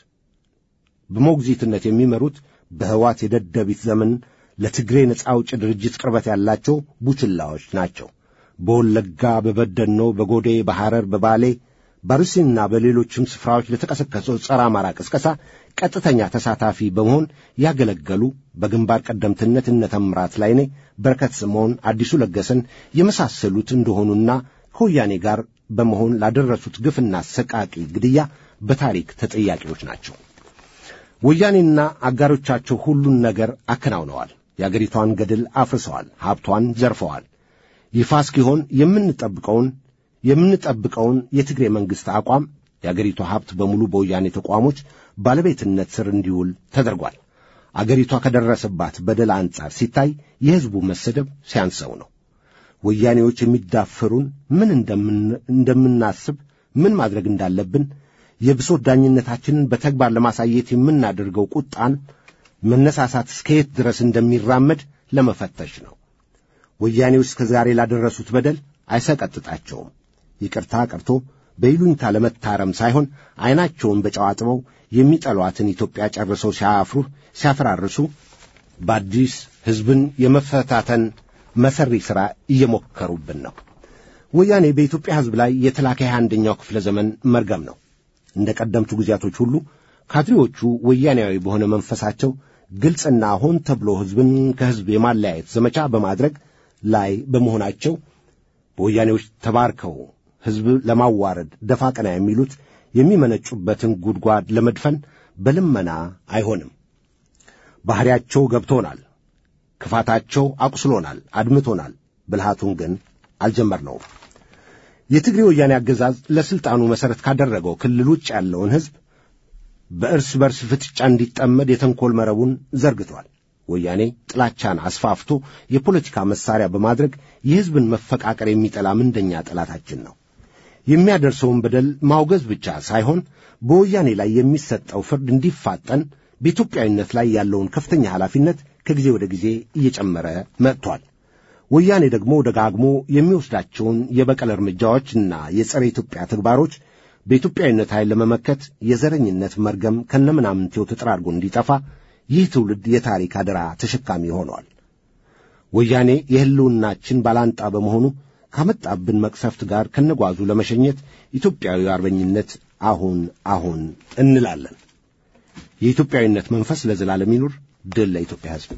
በሞግዚትነት የሚመሩት በሕዋት የደደቢት ዘመን ለትግሬ ነጻ አውጭ ድርጅት ቅርበት ያላቸው ቡችላዎች ናቸው። በወለጋ፣ በበደኖ፣ በጎዴ፣ በሐረር፣ በባሌ በአርሲና በሌሎችም ስፍራዎች ለተቀሰቀሰው ጸረ አማራ ቅስቀሳ ቀጥተኛ ተሳታፊ በመሆን ያገለገሉ በግንባር ቀደምትነት እነ ተምራት ላይኔ፣ በረከት ስምዖን፣ አዲሱ ለገሰን የመሳሰሉት እንደሆኑና ከወያኔ ጋር በመሆን ላደረሱት ግፍና ሰቃቂ ግድያ በታሪክ ተጠያቂዎች ናቸው። ወያኔና አጋሮቻቸው ሁሉን ነገር አከናውነዋል። የአገሪቷን ገድል አፍርሰዋል። ሀብቷን ዘርፈዋል። ይፋ እስኪሆን የምንጠብቀውን የምንጠብቀውን የትግሬ መንግሥት አቋም የአገሪቷ ሀብት በሙሉ በወያኔ ተቋሞች ባለቤትነት ስር እንዲውል ተደርጓል። አገሪቷ ከደረሰባት በደል አንጻር ሲታይ የሕዝቡ መሰደብ ሲያንሰው ነው። ወያኔዎች የሚዳፍሩን ምን እንደምናስብ፣ ምን ማድረግ እንዳለብን፣ የብሶት ዳኝነታችንን በተግባር ለማሳየት የምናደርገው ቁጣን መነሳሳት እስከየት ድረስ እንደሚራመድ ለመፈተሽ ነው። ወያኔዎች እስከ ዛሬ ላደረሱት በደል አይሰቀጥጣቸውም። ይቅርታ ቀርቶ በይሉኝታ ለመታረም ሳይሆን ዐይናቸውን በጨው አጥበው የሚጠሏትን ኢትዮጵያ ጨርሰው ሲያፍሩ ሲያፈራርሱ በአዲስ ሕዝብን የመፈታተን መሰሪ ሥራ እየሞከሩብን ነው። ወያኔ በኢትዮጵያ ሕዝብ ላይ የተላከ የሃያ አንደኛው ክፍለ ዘመን መርገም ነው። እንደ ቀደምቱ ጊዜያቶች ሁሉ ካድሬዎቹ ወያኔያዊ በሆነ መንፈሳቸው ግልጽና ሆን ተብሎ ሕዝብን ከሕዝብ የማለያየት ዘመቻ በማድረግ ላይ በመሆናቸው በወያኔዎች ተባርከው ሕዝብ ለማዋረድ ደፋ ቀና የሚሉት የሚመነጩበትን ጉድጓድ ለመድፈን በልመና አይሆንም። ባሕሪያቸው ገብቶናል። ክፋታቸው አቁስሎናል፣ አድምቶናል። ብልሃቱን ግን አልጀመርነውም። የትግሬ ወያኔ አገዛዝ ለሥልጣኑ መሠረት ካደረገው ክልል ውጭ ያለውን ሕዝብ በእርስ በርስ ፍጥጫ እንዲጠመድ የተንኰል መረቡን ዘርግቷል። ወያኔ ጥላቻን አስፋፍቶ የፖለቲካ መሣሪያ በማድረግ የሕዝብን መፈቃቀር የሚጠላ ምንደኛ ጠላታችን ነው። የሚያደርሰውን በደል ማውገዝ ብቻ ሳይሆን በወያኔ ላይ የሚሰጠው ፍርድ እንዲፋጠን በኢትዮጵያዊነት ላይ ያለውን ከፍተኛ ኃላፊነት ከጊዜ ወደ ጊዜ እየጨመረ መጥቷል። ወያኔ ደግሞ ደጋግሞ የሚወስዳቸውን የበቀል እርምጃዎችና የጸረ ኢትዮጵያ ተግባሮች በኢትዮጵያዊነት ኃይል ለመመከት የዘረኝነት መርገም ከነምናምንቴው ተጠራርጎ እንዲጠፋ ይህ ትውልድ የታሪክ አደራ ተሸካሚ ሆኗል። ወያኔ የሕልውናችን ባላንጣ በመሆኑ ካመጣብን መቅሰፍት ጋር ከነጓዙ ለመሸኘት ኢትዮጵያዊ አርበኝነት አሁን አሁን እንላለን። የኢትዮጵያዊነት መንፈስ ለዘላለም ይኑር። ድል ለኢትዮጵያ ሕዝብ።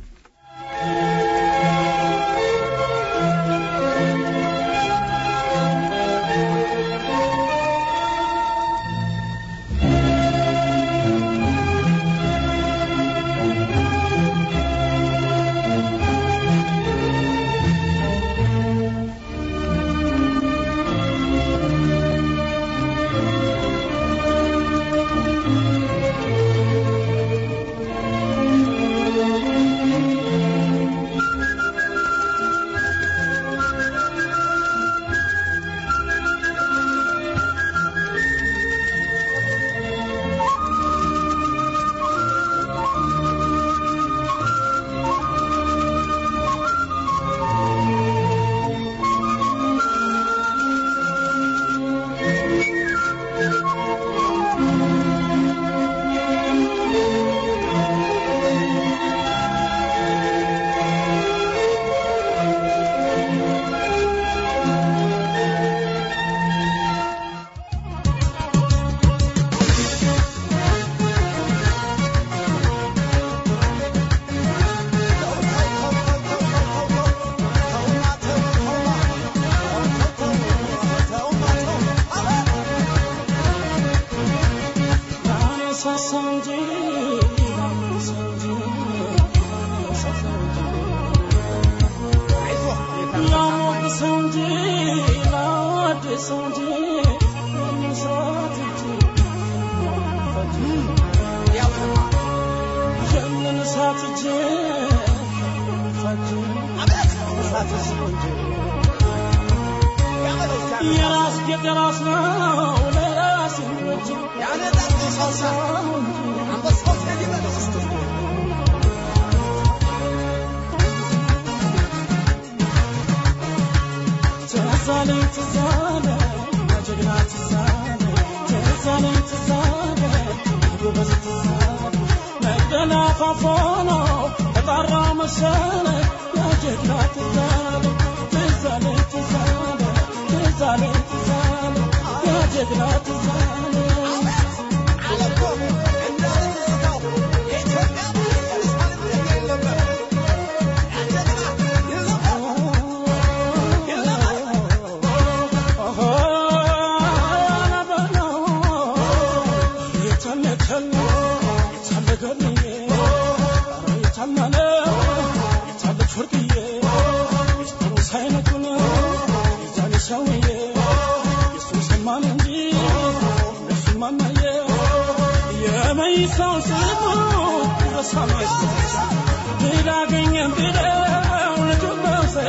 Oh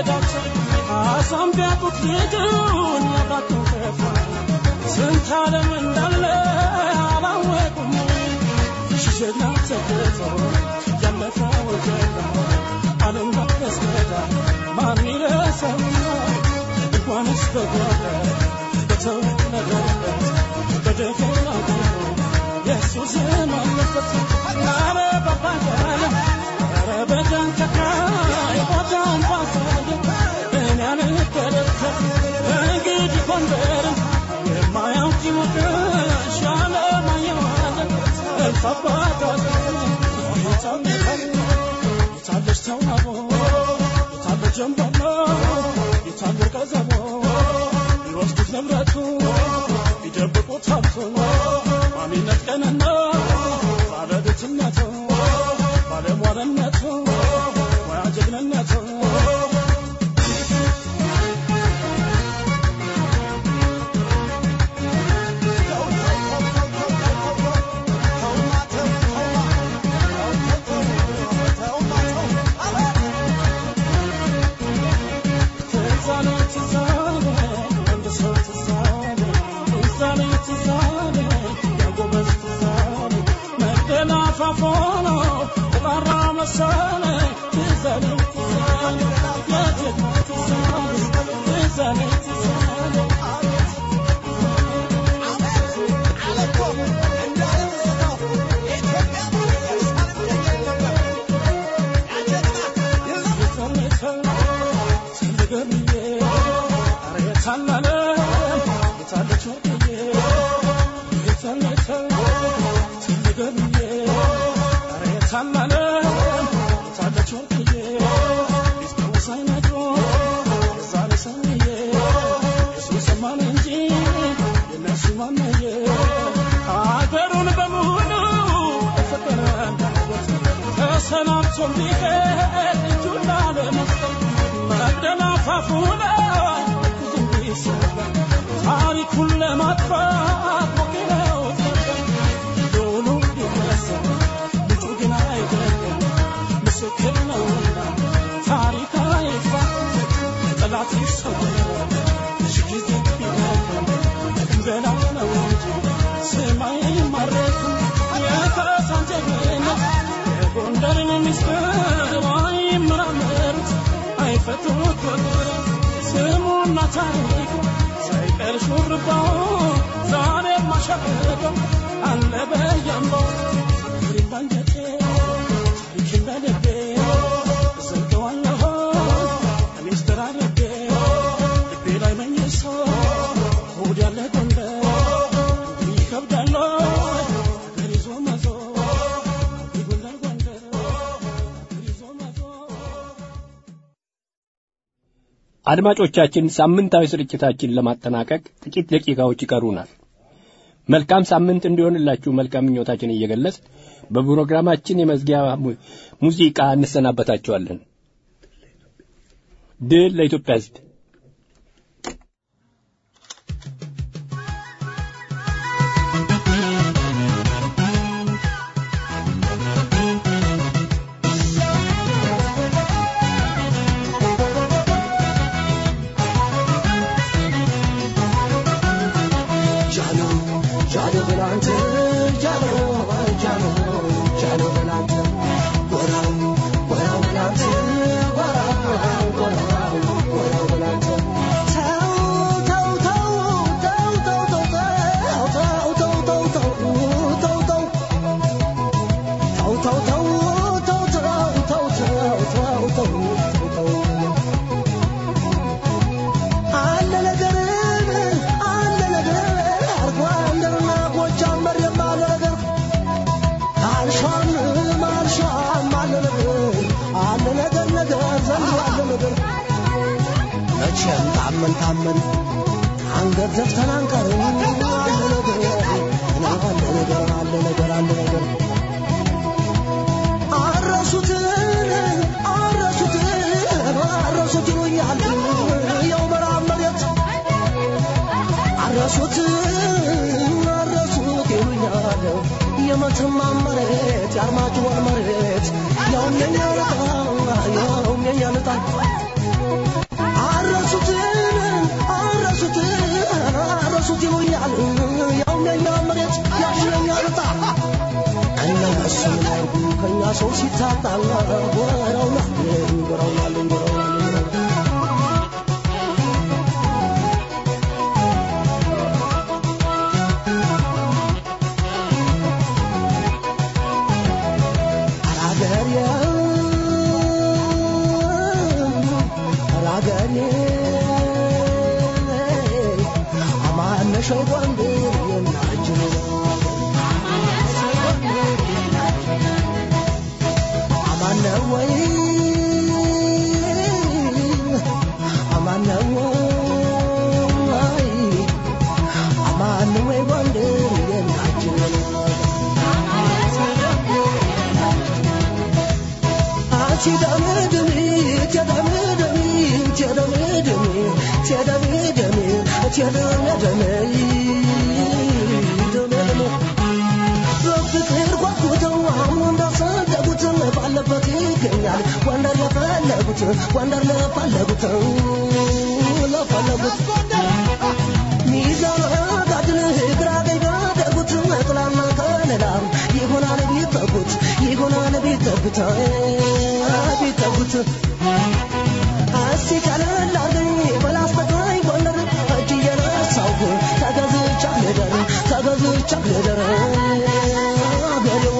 መንገዳቸው አሳም ቢያጡት ልጁን ያባቱ ከፋ ስንት ዓለም እንዳለ አላወቁም ሽሽና ተገቶ ያለፈው ጀጋ ዓለም ባስገዳ ማን ይረሳውና እንኳንስ በጓዳ በተወለደበት በደፈናው ኢየሱስ አለበት ኧረ በባጋለ ኧረ በጃንተካ ቦታውን ባሳየ እኔ አልደረከም እንግዲህ ጎንደርን የማያውቅ ይሞቅሽ አለማየዋለ እልፍ አባታት የታለች ተውናቦ የታለ ጀንበሮ የታለ ቀዘቦ ቢወስዱት ንብረቱ ቢደብቁት ሀብቱ ማሚነት ቀንና ባለቤትነቱ ባለሟልነቱ ሙያ ጀግንነቱ ትዛለ ትዛለ አንድ ሰው ትዛለ ትዛለ ትዛለ ያጎበዝ ትዛለ መደላፋፎኖ ተጣራ መሰለ ትዛለ ትዛለ የጀግና ትዛለ ትዛለ ትዛለ ሀገሩን በሙሉ ፍቅር ተሰናብቶ ቢሄድ እጁን ላለመስጠት መቅደላ ፋፉ ላይ ብዙ ይሰራል ታሪኩን ለማጥፋት ሞክረው ዶሉ ቢመሰል ልጁ ግን አይደለም ምስክር ነውና ታሪክ አይፋ ጠላት ይሰወራል ሺ ጊዜ ቢደክም እንበላ ነው እንጂ ስማይ ማረክም የካሳን ጀግንነት የጎንደርን ምስጢር አይመራመሩት አይፈቱት ወግር ስሙና ታሪኩ ሳይቀር ሹርባው ዛሬ ማሸበቀው አለ በያምባው ፍሬም ባንጀቴ ታሪክን በልቤ እዘልቀዋለሁ ሚስጥር አድርጌ ልቤ ላይ መኝሶ ሆድ ያለ ጎንደር እንዲህ ይከብዳል ሀገር ይዞ መዞር ይጎላል ጎንደር ሀገር ይዞ መዞር አድማጮቻችን ሳምንታዊ ስርጭታችን ለማጠናቀቅ ጥቂት ደቂቃዎች ይቀሩናል። መልካም ሳምንት እንዲሆንላችሁ መልካም ምኞታችን እየገለጽ በፕሮግራማችን የመዝጊያ mu- ሙዚቃ እንሰናበታችኋለን። ድል ለኢትዮጵያ ሕዝብ። አለ ነገር አለ ነገር አርጓንደርና ጎጃም መሬም አለ ነገር አልሿም አልሿም አለ ነገር አለ ነገር ነገር ዘንድሮ አለ ነገር መቼም ታመን ታመን አንገት ዘፍተን አንቀርም አለ ነገር አለ ነገር አለ ነገር አለ ነገር አረሱትን አረሱትን አረሱት ይሉኛል ያው መራብ መሬት አረሱት አረሱት ይሉኛል የመተማ መሬት የአርማጭሆን መሬት ያውም የኛ ልጣ ያውም የኛ ልጣ ሰው ሲታጣ ጎረውና ጎረውና ጎረውና በፍቅር ጓጉተው አሁን እንዳሰደጉት ባለበት ይገኛል ጎንደር ለፈለጉት ጎንደር ለፈለጉት ለፈለጉት ሚዛን ጋድል ግራ ቀኝ ባደጉት ጥላና ከለላ ይሆናል ቢጠጉት ይሆናል ቢጠጉት ቢጠጉት እስቲ ቀለል አርገኝ በላስተቀኝ ጎንደር እጅ እየነሳሁ ተገዝቻ ልደር ተገዝቻ ልደር አገሬዋ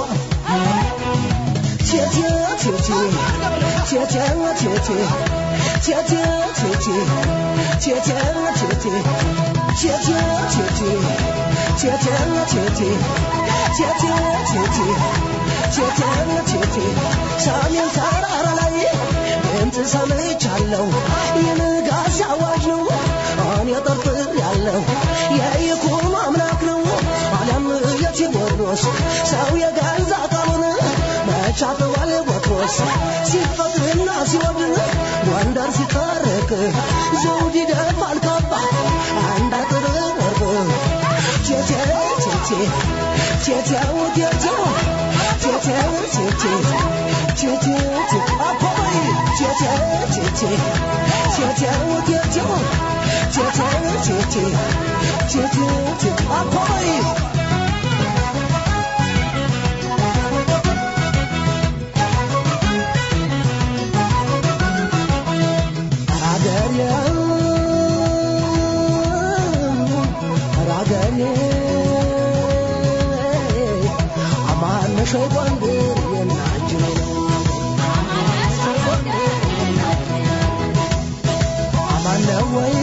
ቴቴ ቴቴ ቴቴ ቴቴ ቴቴ ቴቴ ቴቴ ቴቴ ቴቴ ቴቴ ቴቴ ቴቴ ቴቴ ቴቴ ቴቴ ቴቴ ሰሜን ተራራ ላይ ድምፅ ሰምቻለሁ የንጋት አዋጅ ነው እኔ ጠርጥር ያለው የይኩኖ አምላክ ነው አለም የቴዎድሮስ ሰው የገዛ ቃሉን መቻተዋል ቦትሮስ ሲፈቅድና ሲወድ ጎንደር ሲታረቅ ዘውድ ይደፋል ካባ አንድ አጥር ወርቅ ቴቴ ቴቴ ቴቴው ቴቴው ቴቴው ቴቴ ቴቴ ቴቴ አባይ ቴቴ ቴቴ ቴቴው ቴቴው ቴቴው ቴቴ ቴቴ ቴቴ አባይ ሸይጣን የናጅ አማነ ወይ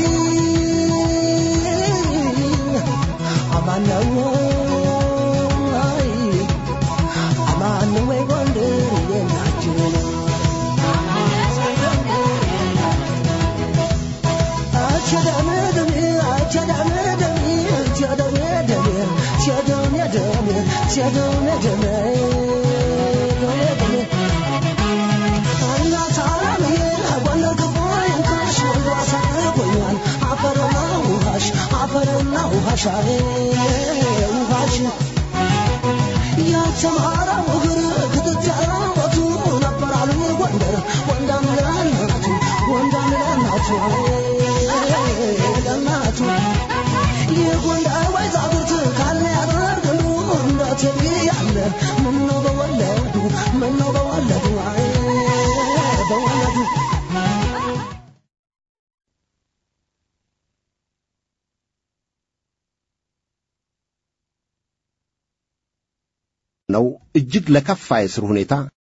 አማነ ወይ አማነ ወይ ጎንደር የናጅ አቸዳመደሜ አቸዳመደሜ አቸዳመደሜ ቸደሜደሜ ቸደሜደሜ አፈርና ውሃሽ ውሃሽ ያተማራው እግር ክትጫወቱ ነበር አሉ ጎንደር ወንዳም ለእናቱ ወንዳም ለእናቱ ለእናቱ የጎንደር ወይዛግርት ካለ ያደርግሉ እንደ ቴዲ ያለ ምነው በወለዱ ምነው በወለዱ በወለዱ ነው እጅግ ለከፋ የስር ሁኔታ